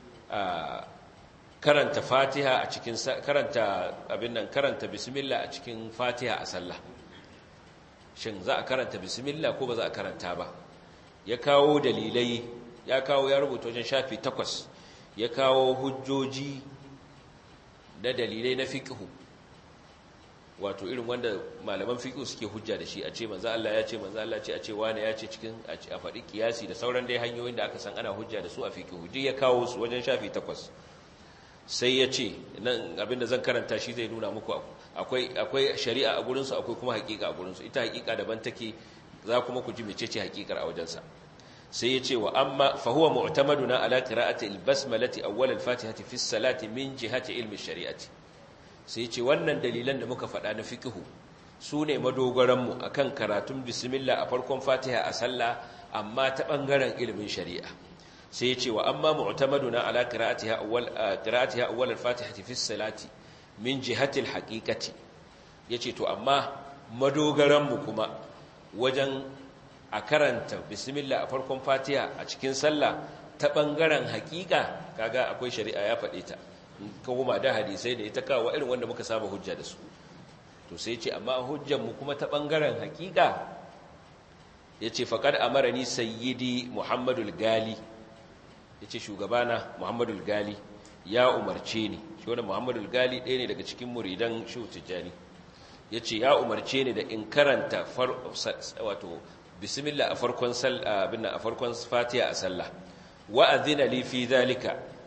karanta Fatiha a cikin karanta abin nan karanta bismillah a cikin Fatiha a sallah shin za a karanta bismillah ko ba za a karanta ba ya kawo dalilai ya kawo ya rubuta wajen shafi takwas ya kawo hujjoji da dalilai na fiqhu wato irin wanda malaman fiqh suke hujja da shi a ce manzo Allah ya ce manzo Allah ce a ce wani ya ce cikin a faɗi kiyasi da sauran dai hanyoyin da aka san ana hujja da su a fiqh duk ya kawo su wajen shafi takwas sai ya ce nan abinda zan karanta shi zai nuna muku akwai akwai shari'a a gurin su akwai kuma haƙiƙa a gurin su ita haƙiƙa daban take za kuma ku ji mecece haƙiƙar a wajen sa sai ya ce wa amma fa huwa mu'tamaduna ala qira'ati al-basmalati awwal al-fatihati fi as-salati min jihati ilmi shari'ati sai ce wannan dalilan da muka faɗa na fikihu su ne madogaranmu a kan karatun bismillah a farkon fatiha a sallah amma ta ɓangaren ilimin shari'a sai ce wa amma mu'tamaduna ala qira'atiha awwal qira'atiha awwal al-fatihati fi salati min jihati al-haqiqati yace to amma madogaranmu kuma wajen a karanta bismillah a farkon fatiha a cikin sallah ta ɓangaren haƙiƙa kaga akwai shari'a ya faɗe ta kuma da hadisai da ita kawo irin wanda muka saba hujja da su to sai ce amma hujjanmu kuma ta ɓangaren hakika ya ce faƙar amarani sayyidi muhammadul gali ya ce shugabana muhammadul gali ya umarce ni shi wani muhammadul gali ɗaya ne daga cikin muridan shehu tijjani ya ce ya umarce ni da in karanta wato bismillah a farkon a farkon fatiha a sallah wa'azina li fi zalika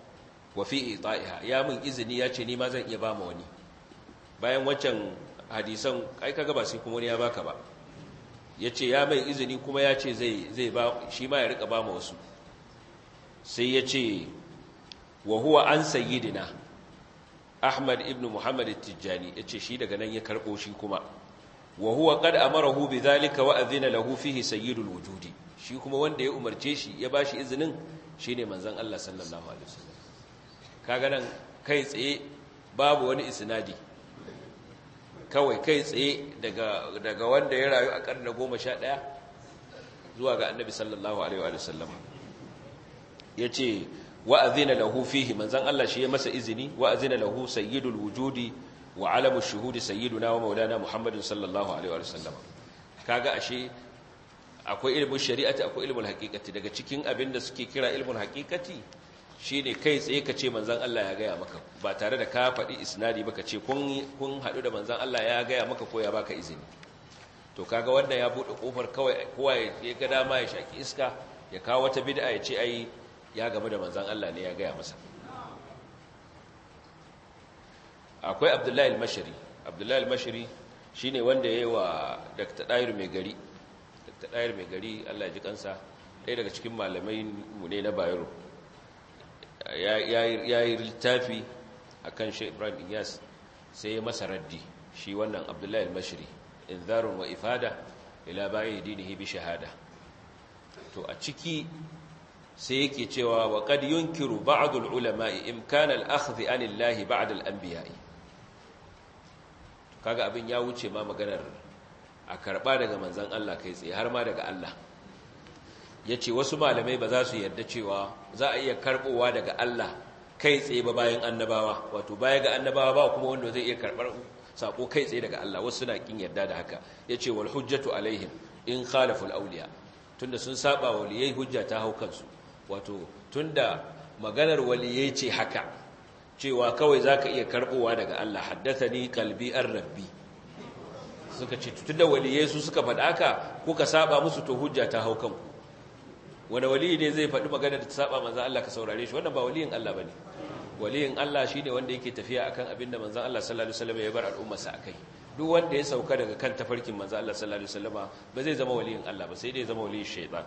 wa fi ita'iha ya min izini ya ce ni ma zan iya ba ma wani bayan waccan hadisan ai kaga ba sai kuma wani ya baka ba ya ce ya mai izini kuma ya ce zai ba shi ma ya rika ba ma wasu sai ya ce wa huwa an sayyidina ahmad ibn muhammad tijjani ya ce shi daga nan ya karɓo shi kuma wa huwa qad amarahu bidhalika wa adhina lahu fihi sayyidul wujudi shi kuma wanda ya umarce shi ya bashi izinin shine manzon Allah sallallahu alaihi wasallam kaga nan kai tsaye babu wani isnadi kawai kai tsaye daga daga wanda ya rayu a karni 11 zuwa ga annabi sallallahu alaihi wasallam yace wa adhina lahu fihi manzon Allah shi ya masa izini wa adhina lahu sayyidul wujudi wa alamu shuhudi sayyiduna wa maulana muhammadin sallallahu alaihi wa sallam kaga ashe akwai ilmin shari'ati akwai ilmin haqiqati daga cikin abin da suke kira ilmin haqiqati shine kai tsaye kace manzon Allah ya gaya maka ba tare da ka faɗi isnadi ba kace kun kun hadu da manzon Allah ya gaya maka ko ya baka izini to kaga wannan ya bude kofar kawai kowa ya ga dama ya shaki iska ya kawo wata bid'a ya ce ai ya game da manzon Allah ne ya gaya masa akwai abdullahi al-mashari abdullahi al-mashari shine wanda yayi wa dr dair mai gari dr dair mai gari Allah ya ji kansa ɗaya daga cikin malamai mu ne na bayero ya yi littafi akan Sheikh Ibrahim Iyas sai ya masa raddi shi wannan abdullahi al-mashari inzarun wa ifada ila ba'i dinihi bi shahada to a ciki sai yake cewa wa qad yunkiru ba'd al-ulama'i imkan al-akhdh an Allah ba'da al-anbiya'i kaga abin ya wuce ma maganar a karba daga manzon Allah kai tsaye har ma daga Allah yace wasu malamai ba za su yarda cewa za a iya karbowa daga Allah kai tsaye ba bayan annabawa wato baya ga annabawa ba kuma wanda zai iya karbar sako kai tsaye daga Allah wasu suna kin yarda da haka yace wal hujjatu alaihim in khalafu al-awliya tunda sun saba waliyai hujja ta hau kansu wato tunda maganar waliyai ce haka cewa kawai zaka iya karbowa daga Allah haddathani qalbi ar-rabbi suka ce tunda waliyai su suka faɗa haka kuka saba musu to hujja ta hau kanku wani waliyi ne zai faɗi maganar da ta saba manzon Allah ka saurare shi wannan ba waliyin Allah bane waliyin Allah shine wanda yake tafiya akan abinda manzon Allah sallallahu alaihi wasallam ya bar al'ummarsa akai duk wanda ya sauka daga kan tafarkin manzon Allah sallallahu alaihi wasallama ba zai zama waliyin Allah ba sai dai zama waliyin shaytan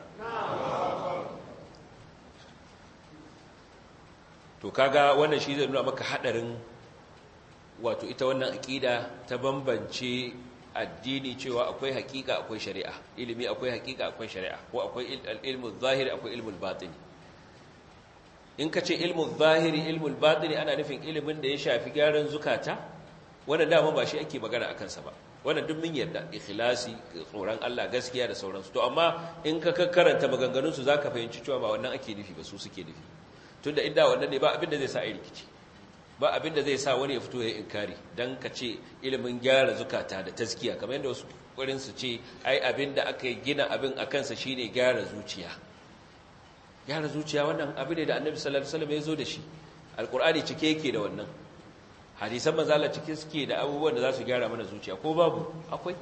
to kaga wannan shi zai nuna maka hadarin wato ita wannan aqida ta bambance addini cewa akwai hakika akwai shari'a ilimi akwai hakika akwai shari'a ko akwai ilmu zahiri akwai ilmu batini in ka ce ilmu zahiri ilmu batini ana nufin ilimin da ya shafi gyaran zukata wannan dama ba shi ake magana akan sa ba wannan duk mun yarda ikhlasi tsoron Allah gaskiya da sauransu to amma in ka karanta maganganun su zaka fahimci cewa ba wannan ake nufi ba su suke nufi tunda inda wannan ne ba abin da zai sa ai rikici ba abin da zai sa wani ya fito ya inkari dan ka ce ilimin gyara zukata da taskiya kamar yadda wasu ƙwarin su ce ai abin da aka gina abin a kansa shine gyara zuciya gyara zuciya wannan abin ne da annabi sallallahu alaihi wasallam ya zo da shi alqur'ani cike yake da wannan hadisan manzo Allah cike suke da abubuwan da za su gyara mana zuciya ko babu akwai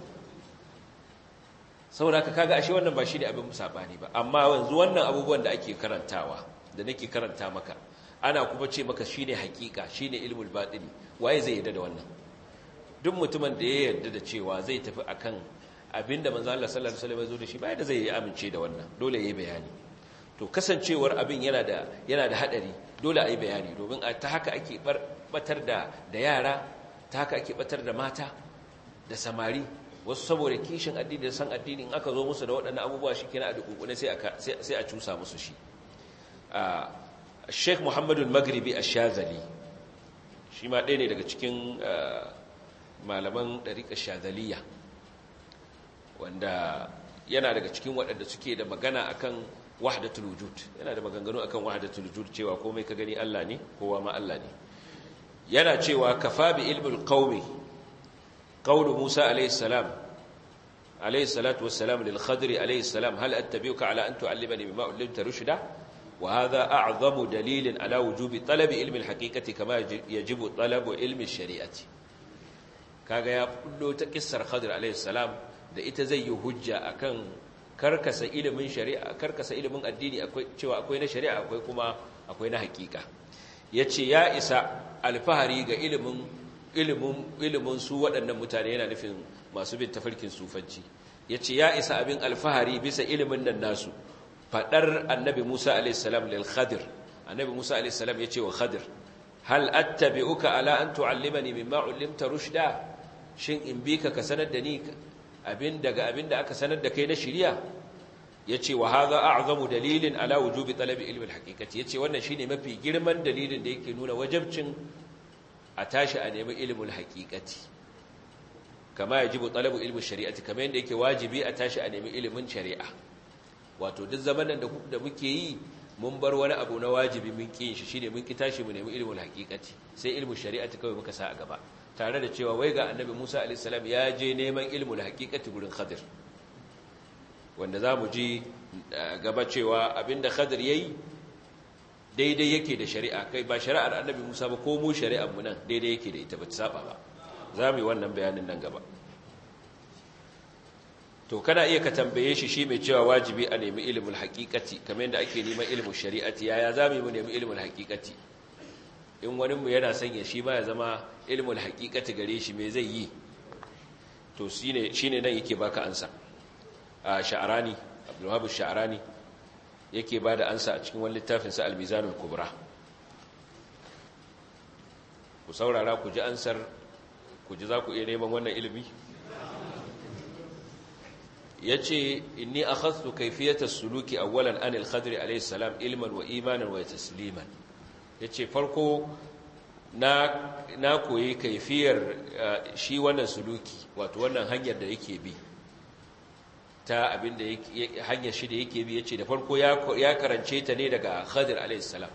saboda ka kaga ashe wannan ba shi ne abin sabani ba amma yanzu wannan abubuwan da ake karantawa da nake karanta maka ana kuma ce maka shine hakika shine ilmul batini waye zai yarda da wannan duk mutumin da ya yarda da cewa zai tafi akan abinda manzo Allah sallallahu alaihi wasallam ya zo da shi bai da zai yi amince da wannan dole yayi bayani to kasancewar abin yana da yana da hadari dole ayi bayani domin ta haka ake batar da da yara ta haka ake batar da mata da samari wasu saboda kishin addini da san addini in aka zo musu da waɗannan abubuwa shikenan a dukukune sai a sai a cusa musu shi Sheikh Muhammadu Magribi Ash-Shazali shi ma ɗaya ne daga cikin malaman ɗariƙar Shazaliya wanda yana daga cikin waɗanda suke da magana akan wahdatul wujud yana da maganganu akan wahdatul wujud cewa komai ka gani Allah ne kowa ma Allah ne yana cewa kafa bi ilmul qaumi qawlu Musa alayhi salam alayhi salatu wassalam lil Khadri alayhi salam hal attabi'uka ala an tu'allimani mimma ullimta rushda وهذا أعظم دليل على وجوب طلب علم الحقيقة كما يجب طلب علم الشريعة kaga ya kullo ta kissar Khadir alayhi salam da ita zai yi hujja akan karkasa ilimin shari'a karkasa ilimin addini akwai cewa akwai na shari'a akwai kuma akwai na hakika yace ya isa alfahari ga ilimin ilimin ilimin su waɗannan mutane yana nufin masu bin tafarkin sufanci yace ya isa abin alfahari bisa ilimin nan nasu fadar annabi Musa alayhi salam lil Khadir annabi Musa alayhi salam yace wa Khadir hal attabi'uka ala an tu'allimani mimma 'allimta rushda shin in bi ka ka sanar da ni abin daga abin da aka sanar da kai na shari'a yace wa hadha a'zamu dalilin ala wujubi talabi ilmi al-haqiqati yace wannan shine mafi girman dalilin da yake nuna wajibcin a tashi a nemi ilmul haqiqati kama yajibu talabu ilmi shari'ati kamar yadda yake wajibi a tashi a nemi ilimin shari'a wato duk zamanin da muke yi mun bar wani abu na wajibi mun ƙin shi shine mun ki tashi mu nemi ilmul haqiqati sai ilmul shari'ati kawai muka sa a gaba tare da cewa wai ga annabi Musa alayhi salam ya je neman ilmul haqiqati gurin Khadir wanda zamu ji gaba cewa abinda Khadir yayi daidai yake da shari'a kai ba shari'ar annabi Musa ba ko mu shari'ar mu nan daidai yake da ita ba ta saba ba zamu yi wannan bayanin nan gaba to kana iya ka tambaye shi shi mai cewa wajibi a nemi ilimin haƙiƙati kamar yadda ake neman ilimin shari'ati yaya za mu yi mu nemi ilimin haƙiƙati in wani mu yana sanya shi ma ya zama ilimin haƙiƙati gare shi me zai yi to shine shine nan yake baka ansa a sha'arani abdulwahab sha'arani yake bada ansa a cikin wani littafin sa al-mizanul kubra ku saurara ku ji ansar ku ji za ku iya neman wannan ilimi yace inni akhadtu kayfiyata suluki awwalan an al-khadri alayhi salam ilman wa imanan wa tasliman yace farko na na koyi kaifiyar shi wannan suluki wato wannan hanyar da yake bi ta abinda yake hanyar shi da yake bi yace da farko ya ya karance ta ne daga khadir alayhi salam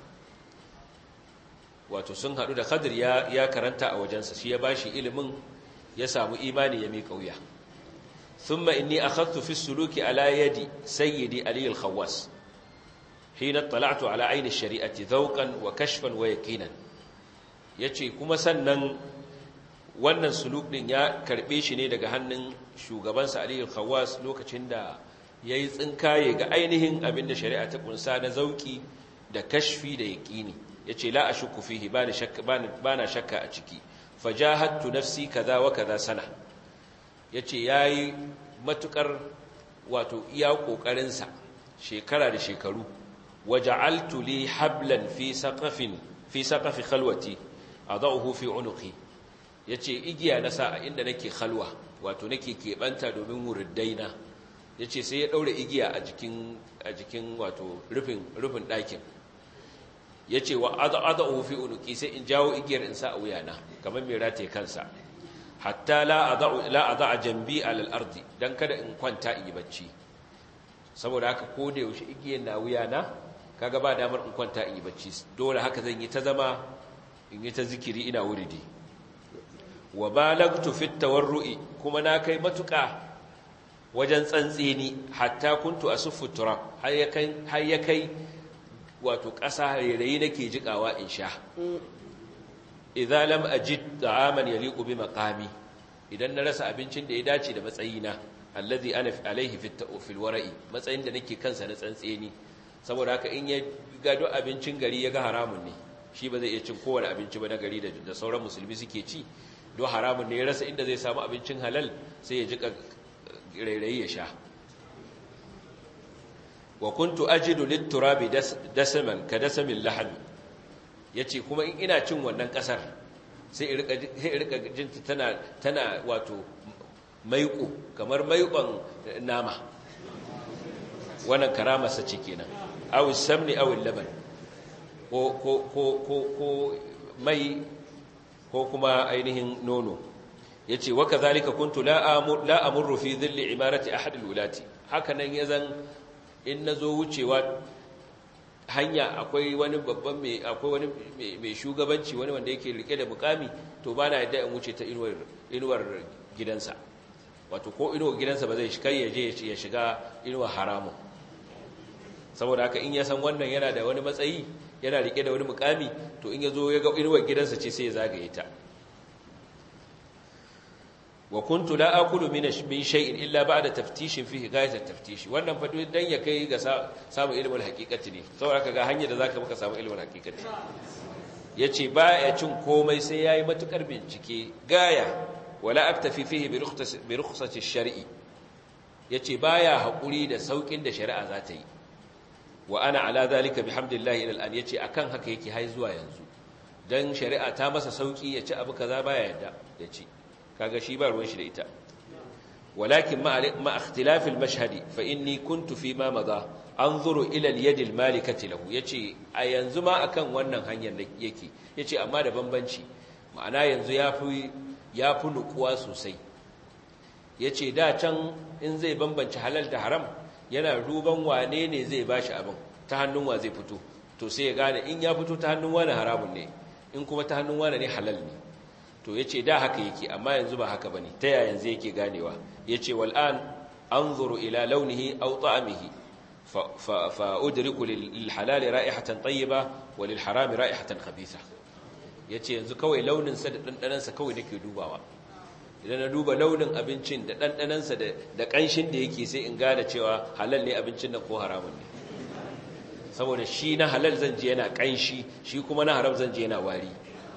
wato sun hadu da khadir ya ya karanta a wajensa shi ya bashi ilimin ya samu imani ya mika wuya ثم إني أخذت في السلوك على يد سيدي علي الخواس حين اطلعت على عين الشريعة ذوقا وكشفا ويقينا yace kuma sannan wannan suluk din ya karbe shi ne daga hannun shugabansa Ali al-Khawwas lokacin da yayi tsinkaye ga ainihin abin da shari'a ta kunsa na zauki da kashfi da yaqini yace la ashukku fihi bani shakka bana shakka a ciki fajahattu nafsi kaza wa kaza sana ya ce ya yi matuƙar wato iya ƙoƙarinsa shekara da shekaru waje altuli hablan fi saƙafi khalwati a za'uhu fi unuki ya ce igiya na sa a inda nake khalwa wato nake keɓanta domin wuriddaina ya ce sai ya ɗaure igiya a jikin wato rufin ɗakin ya ce wa aza'uhu fi unuki sai in jawo igiyar in sa a wuyana kamar mai rataye kansa hatta la a a jambi alal ardi dan kada in kwanta in yi bacci saboda haka ko da yaushe igiyar na wuya na kaga ba damar in kwanta in yi bacci dole haka zan yi ta zama in yi ta zikiri ina wuridi wa balagtu fit tawarru'i kuma na kai matuƙa wajen tsantseni hatta kuntu asuffu turab har ya kai har ya kai wato ƙasa rairayi nake jikawa in sha idza lam ajid ta'aman yaliqu bi maqami idan na rasa abincin da ya dace da matsayina allazi ana alaihi fi fil wara'i matsayin da nake kansa na tsantseni saboda haka in ya gado abincin gari ya ga haramun ne shi ba zai iya cin kowane abinci ba na gari da sauran musulmi suke ci don haramun ne ya rasa inda zai samu abincin halal sai ya jika rairayi ya sha wa kuntu ajidu lit-turabi dasaman ka dasamin lahmi yace kuma in ina cin wannan kasar sai in rika sai rika jinta tana tana wato maiƙo kamar maiƙon nama wannan karamarsa ce kenan aw samni aw laban ko ko ko ko ko mai ko kuma ainihin nono yace wa kadhalika kuntu la amur la amurru fi dhilli imarati ahad alwulati haka nan yazan in nazo wucewa hanya akwai wani babban mai akwai wani mai shugabanci wani wanda yake rike da mukami to bana yadda in wuce ta inuwar inuwar gidansa wato ko inuwar gidansa ba zai kai ya je ya shiga inuwar haramun saboda haka in ya san wannan yana da wani matsayi yana rike da wani mukami to in ya zo ya ga inuwar gidansa ce sai ya zagaye ta wa kuntu la akulu min min shay'in illa ba'da taftishin fihi ghayat at-taftish wannan fa dan ya kai ga samu ilmul haqiqati ne saboda haka ga hanyar da zaka maka samu ilmul haqiqati yace baya cin komai sai yayi matukar bincike gaya wala aktafi fihi bi rukhsati shari yace baya hakuri da saukin da shari'a za ta yi wa ana ala zalika bihamdillahi ila al'an yace akan haka yake hai zuwa yanzu dan shari'a ta masa sauki yace abu kaza baya yadda yace kaga shi ba ruwan shi da ita walakin ma ikhtilaf al-mashhad fa inni kuntu fi ma madha anzuru ila al-yad al-malikati lahu yace a yanzu ma akan wannan hanyar yake yace amma da bambanci ma'ana yanzu yafi yafi nukuwa sosai yace da can in zai bambance halal da haram yana duban wane ne zai bashi abin ta hannun wa zai fito to sai ya gane in ya fito ta hannun wani haramun ne in kuma ta hannun wani ne halal ne to yace da haka yake amma yanzu ba haka bane ta yaya yanzu yake ganewa yace wal an anzuru ila launihi aw ta'amihi fa fa udriku lil halal ra'ihatan tayyiba wa lil haram ra'ihatan khabitha yace yanzu kawai launin sa da dandanan sa kawai nake dubawa idan na duba launin abincin da dandanan sa da da kanshin da yake sai in gane cewa halal ne abincin nan ko haramun ne saboda shi na halal zan je yana kanshi shi kuma na haram zan je yana wari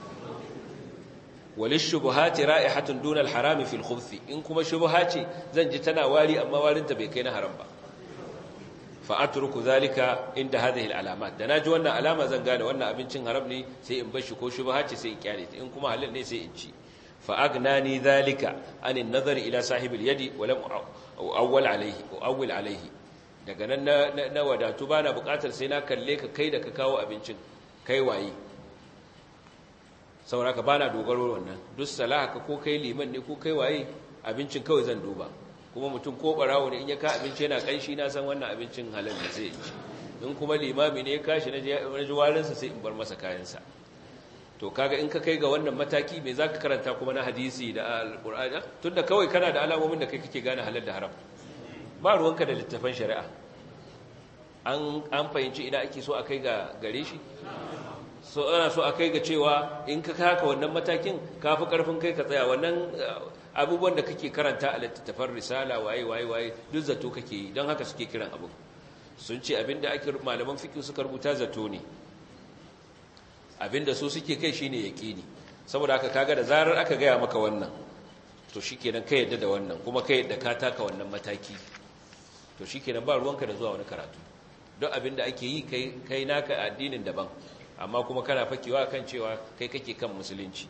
walishubuhati ra'ihatun duna alharami fil khubthi in kuma shubha ce zan ji tana wari amma warinta bai kai na haram ba fa atruku zalika inda hadhihi alalamat da naji wannan alama zan gane wannan abincin haram ne sai in bar shi ko shubha ce sai in kyale ta in kuma halal ne sai in ci fa agnani zalika anin nazari ila sahibil yadi wa lam awwal alayhi awwal alayhi daga nan na wadatu bana bukatar sai na kalle ka kai da ka kawo abincin kai waye sauraka ba na dogaro wannan duk salahaka ko kai liman ne ko kai waye abincin kawai zan duba kuma mutum ko barawo ne in ya ka abinci yana kanshi na san wannan abincin halal ne sai ci in kuma limami ne ya kashi na ji warinsa sai in bar masa kayansa to kaga in ka kai ga wannan mataki me za ka karanta kuma na hadisi da alƙur'ani tunda kawai kana da alamomin da kai kake gane halal da haram ba ruwanka da littafan shari'a an fahimci ina ake so a kai ga gare shi so ana so a kai ga cewa in ka haka wannan matakin ka fi karfin kai ka tsaya wannan abubuwan da kake karanta a littattafan risala waye waye waye duk zato kake yi don haka suke kiran abu sun ce abinda ake malaman fiqh suka rubuta zato ne abinda su suke kai shine yaqini saboda haka kaga da zarar aka gaya maka wannan to shikenan kai yadda da wannan kuma kai yadda ka taka wannan mataki to shikenan ba ruwanka da zuwa wani karatu don abinda ake yi kai kai naka addinin daban amma kuma kana fakewa kan cewa kai kake kan musulunci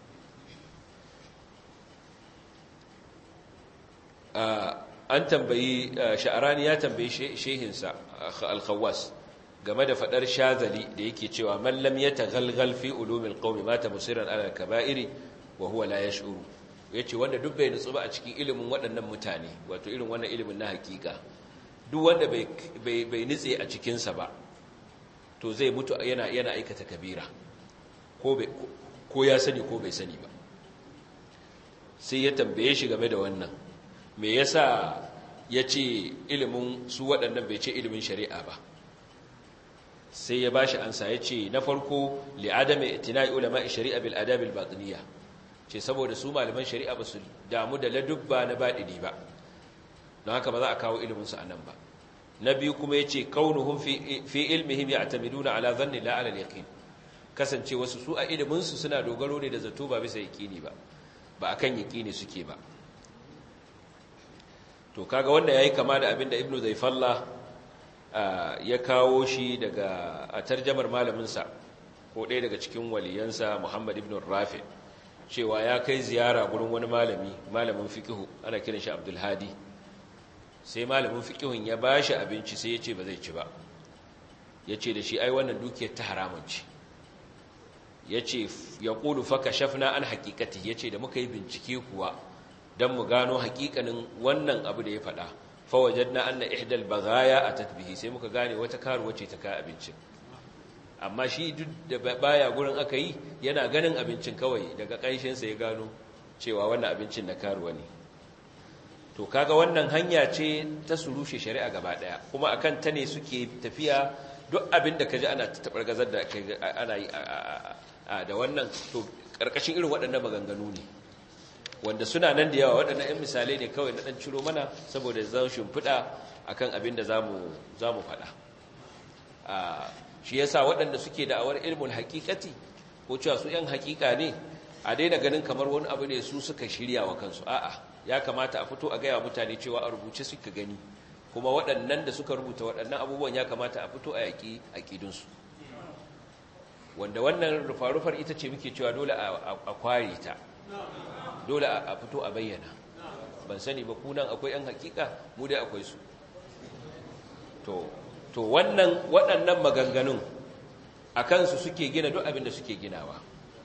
an tambayi sha'arani ya tambayi shehinsa al-khawwas game da fadar shazali da yake cewa man lam yataghalghal fi ulumil qaumi mata musiran ala kaba'iri wa huwa la yash'uru yace wanda duk bai nutsu ba a cikin ilimin waɗannan mutane wato irin wannan ilimin na hakika duk wanda bai bai nitse a cikin sa ba to zai mutu yana yana aikata kabira ko bai ko ya sani ko bai sani ba sai ya tambaye shi game da wannan me yasa yace ilimin su waɗannan bai ce ilimin shari'a ba sai ya bashi ansa yace na farko li adami itina'i ulama shari'a bil adab al batiniyya ce saboda su malaman shari'a ba su damu da ladubba na badini ba don haka ba za a kawo ilimin su anan ba na biyu kuma ya ce kaunuhun fi ilmihim ya atamiduna ala zanni la ala yaqin kasance wasu su a iliminsu suna dogaro ne da zato ba bisa yaqini ba ba akan yaqini suke ba to kaga wanda yayi kama da abinda ibnu zayfalla ya kawo shi daga a tarjamar malamin sa ko ɗaya daga cikin waliyansa muhammad ibn rafi cewa ya kai ziyara gurin wani malami malamin fiqhu ana kiran shi abdul hadi sai malamin fiƙihun ya ba shi abinci sai ya ce ba zai ci ba ya ce da shi ai wannan dukiyar ta haramun ce ya ce ya ƙulu faka shafna an haƙiƙati ya ce da muka yi bincike kuwa don mu gano haƙiƙanin wannan abu da ya faɗa fawajen na an na ihdal bagaya a tatbihi sai muka gane wata karuwa ce ta kayan abincin amma shi duk da baya gurin aka yi yana ganin abincin kawai daga ƙanshinsa ya gano cewa wannan abincin na karuwa ne to kaga wannan hanya ce ta su rushe shari'a gaba daya kuma akan ta ne suke tafiya duk abin da kaji ana tabar gazar da ana yi da wannan to karkashin irin waɗannan maganganu ne wanda suna nan da yawa waɗannan ɗan misalai ne kawai na ɗan ciro mana saboda zan shimfiɗa akan abin da zamu zamu faɗa shi yasa waɗanda suke da'awar ilmul haqiqati ko cewa su yan hakika ne a daina ganin kamar wani abu ne su suka shirya wa kansu a'a ya kamata a fito a gaya mutane cewa a rubuce suka gani kuma waɗannan da suka rubuta waɗannan abubuwan ya kamata a fito a yaƙi aƙidunsu wanda wannan rufa-rufar ita ce muke cewa dole a kware ta dole a fito a bayyana ban sani ba kunan akwai yan hakika mu dai akwai su to to wannan waɗannan maganganun a kansu suke gina duk abin da suke ginawa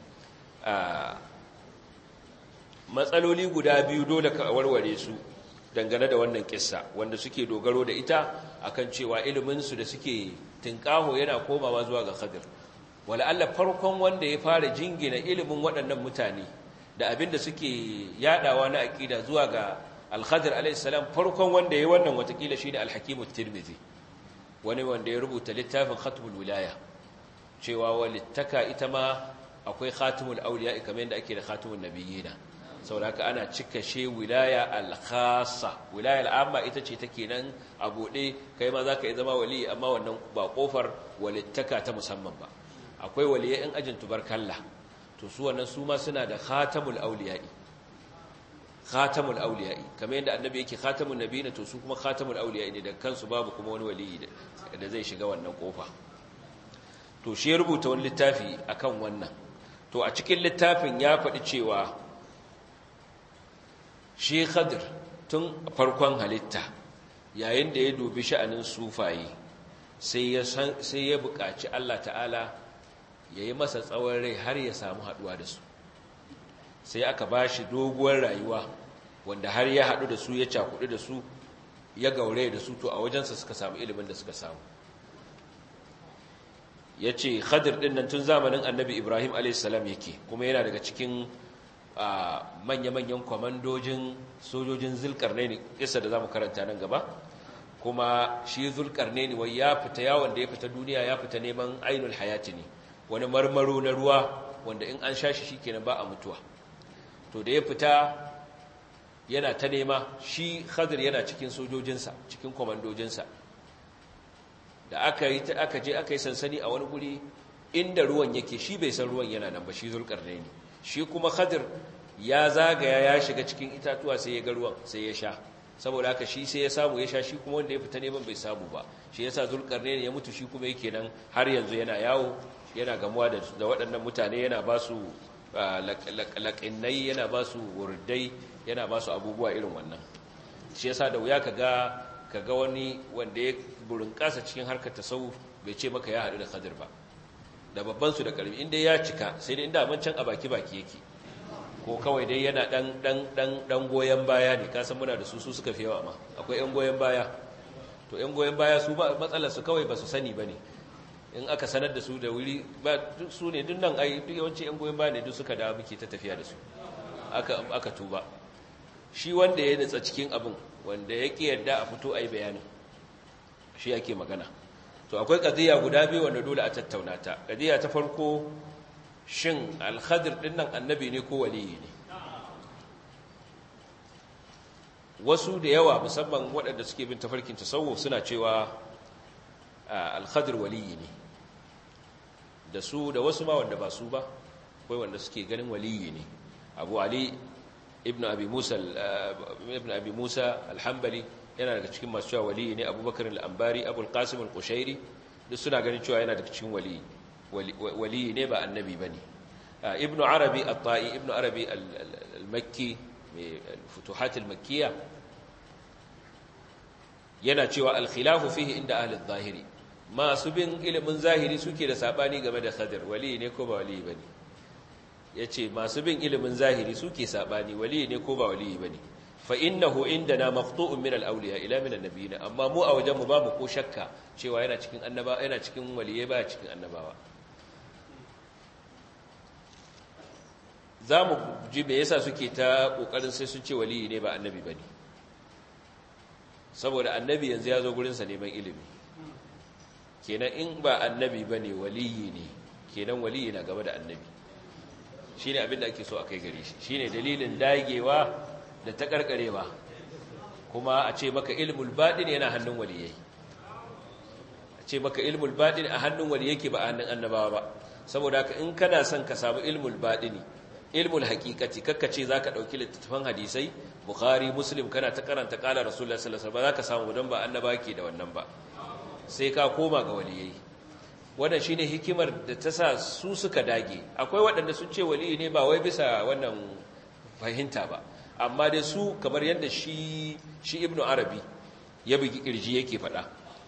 matsaloli guda biyu dole ka warware su dangane da wannan kissa wanda suke dogaro da ita akan cewa iliminsu da suke tinkaho yana komawa zuwa ga khadir wala Allah farkon wanda ya fara jingina ilimin waɗannan mutane da abin da suke yadawa na aqida zuwa ga al-khadir alayhi salam farkon wanda ya wannan watakila shine al-hakim at-tirmidhi wani wanda ya rubuta littafin khatmul wilaya cewa walittaka ita ma akwai khatimul awliya kamar yadda ake da khatimun nabiyina saboda ana cika she wilaya al-khassa wilaya al-amma ita ce take nan a bude kai ma zaka yi zama wali amma wannan ba kofar walittaka ta musamman ba akwai waliyai in ajin tubarkalla to su wannan su ma suna da khatamul awliya'i khatamul awliya'i kamar yadda annabi yake khatamun nabiyina to su kuma khatamul awliya'i ne da kansu babu kuma wani waliyi da zai shiga wannan kofa to shi ya rubuta wani littafi akan wannan to a cikin littafin ya faɗi cewa shi khadir tun farkon halitta yayin da ya dubi sha'anin sufaye sai ya sai ya buƙaci Allah ta'ala ya yi masa tsawon rai har ya samu haɗuwa da su sai aka ba shi doguwar rayuwa wanda har ya haɗu da su ya cakuɗu da su ya gaure da su to a wajensa suka samu ilimin da suka samu ya ce khadir ɗin nan tun zamanin annabi ibrahim a.s. yake kuma yana daga cikin manya-manyan kwamandojin sojojin zulkarne ne isa da za mu karanta nan gaba kuma shi zulkarne ne wai ya fita yawon da ya fita duniya ya fita neman ainul hayati ne wani marmaro na ruwa wanda in an sha shi shi kenan ba a mutuwa to da ya fita yana ta nema shi khadir yana cikin sojojinsa cikin kwamandojinsa da aka yi aka je aka yi sansani a wani guri inda ruwan yake shi bai san ruwan yana nan ba shi zulkarnaini shi kuma khadir ya zagaya ya shiga cikin itatuwa sai ya ga ruwan sai ya sha saboda haka shi sai ya samu ya sha shi kuma wanda ya fita neman bai samu ba shi yasa zulkarnaini ya mutu shi kuma yake nan har yanzu yana yawo yana gamuwa da waɗannan mutane yana ba su laƙinnai yana ba su wurdai yana ba su abubuwa irin wannan shi yasa da wuya ka ga wani wanda ya burin ƙasa cikin harkar tasawuf bai ce maka ya haɗu da khadir ba da babban su da ƙarfi inda ya cika sai dai inda mancan a baki baki yake ko kawai dai yana ɗan ɗan ɗan ɗan goyon baya ne kasan muna da su su suka fi yawa ma akwai ƴan goyon baya to ƴan goyon baya su ba matsalar su kawai ba su sani ba ne in aka sanar da su da wuri ba duk su ne duk nan ai duk yawanci yan goyon baya ne duk suka dawo muke ta tafiya da su aka aka tuba shi wanda ya nutsa cikin abin wanda ya ki yarda a fito ai bayanin shi yake magana to akwai qadiya guda biyu wanda dole a tattauna ta qadiya ta farko shin al-khadir din nan annabi ne ko waliyi ne wasu da yawa musamman waɗanda suke bin tafarkin tasawuf suna cewa al-khadir waliyi ne da su da wasu ma wanda ba su ba akwai wanda suke ganin waliyi ne abu ali ibn abi musa ibn abi musa al-hanbali yana daga cikin masu cewa waliyi ne abubakar al-ambari abul qasim al-qushairi duk suna ganin cewa yana daga cikin waliyi waliyi ne ba annabi bane ibn arabi at-ta'i ibn arabi al-makki mai futuhat al-makkiyya yana cewa al-khilafu fihi inda ahli adh-dhahiri masu bin ilimin zahiri suke da sabani game da khadir wali ne ko ba wali bane yace masu bin ilimin zahiri suke sabani wali ne ko ba wali bane fa innahu indana maqtu'un min al-awliya ila min an-nabiyina amma mu a wajen mu babu ko shakka cewa yana cikin annaba yana cikin waliyai ba cikin annabawa zamu ji me yasa suke ta kokarin sai sun ce wali ne ba annabi bane saboda annabi yanzu ya zo gurin sa neman ilimi kenan in ba annabi ba ne waliyi ne kenan waliyi na gaba da annabi shi ne abinda ake so a kai gare shi shi ne dalilin dagewa da ta karkarewa kuma a ce maka ilmul baɗin yana hannun waliyai a ce maka ilmul baɗin a hannun waliyai ke ba a hannun annabawa ba saboda haka in kana son ka samu ilmul baɗini ilmul haqiqati kakkace zaka dauki littattafan hadisai bukhari muslim kana ta karanta qala rasulullahi sallallahu alaihi wasallam ba zaka samu dan ba annaba ke da wannan ba sai ka koma ga waliyai wannan shine hikimar da ta sa su suka dage akwai waɗanda sun ce waliyi ne ba wai bisa wannan fahimta ba amma dai su kamar yadda shi shi ibnu arabi ya bugi kirji yake faɗa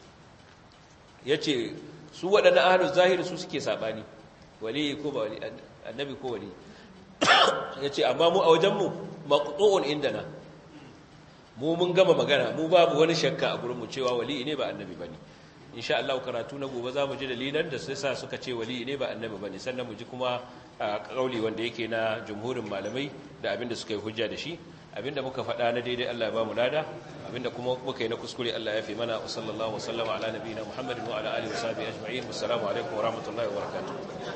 yace su waɗannan ahlus zahiri su suke sabani waliyi ko ba wali annabi ko wali yace amma mu a wajenmu maqtu'un indana mu mun gama magana mu babu wani shakka a gurin mu cewa waliyi ne ba annabi bane insha Allah karatu na gobe za mu ji dalilan da sai sa suka ce wali ne ba annabi bane sannan mu ji kuma kauli wanda yake na jumhurin malamai da abinda suka yi hujja da shi abinda muka faɗa na daidai Allah ya ba mu lada abinda kuma muka yi na kuskure Allah ya fi mana wa sallallahu wa sallama ala nabiyina Muhammadin wa ala alihi wa sahbihi ajma'in assalamu alaikum wa rahmatullahi wa barakatuh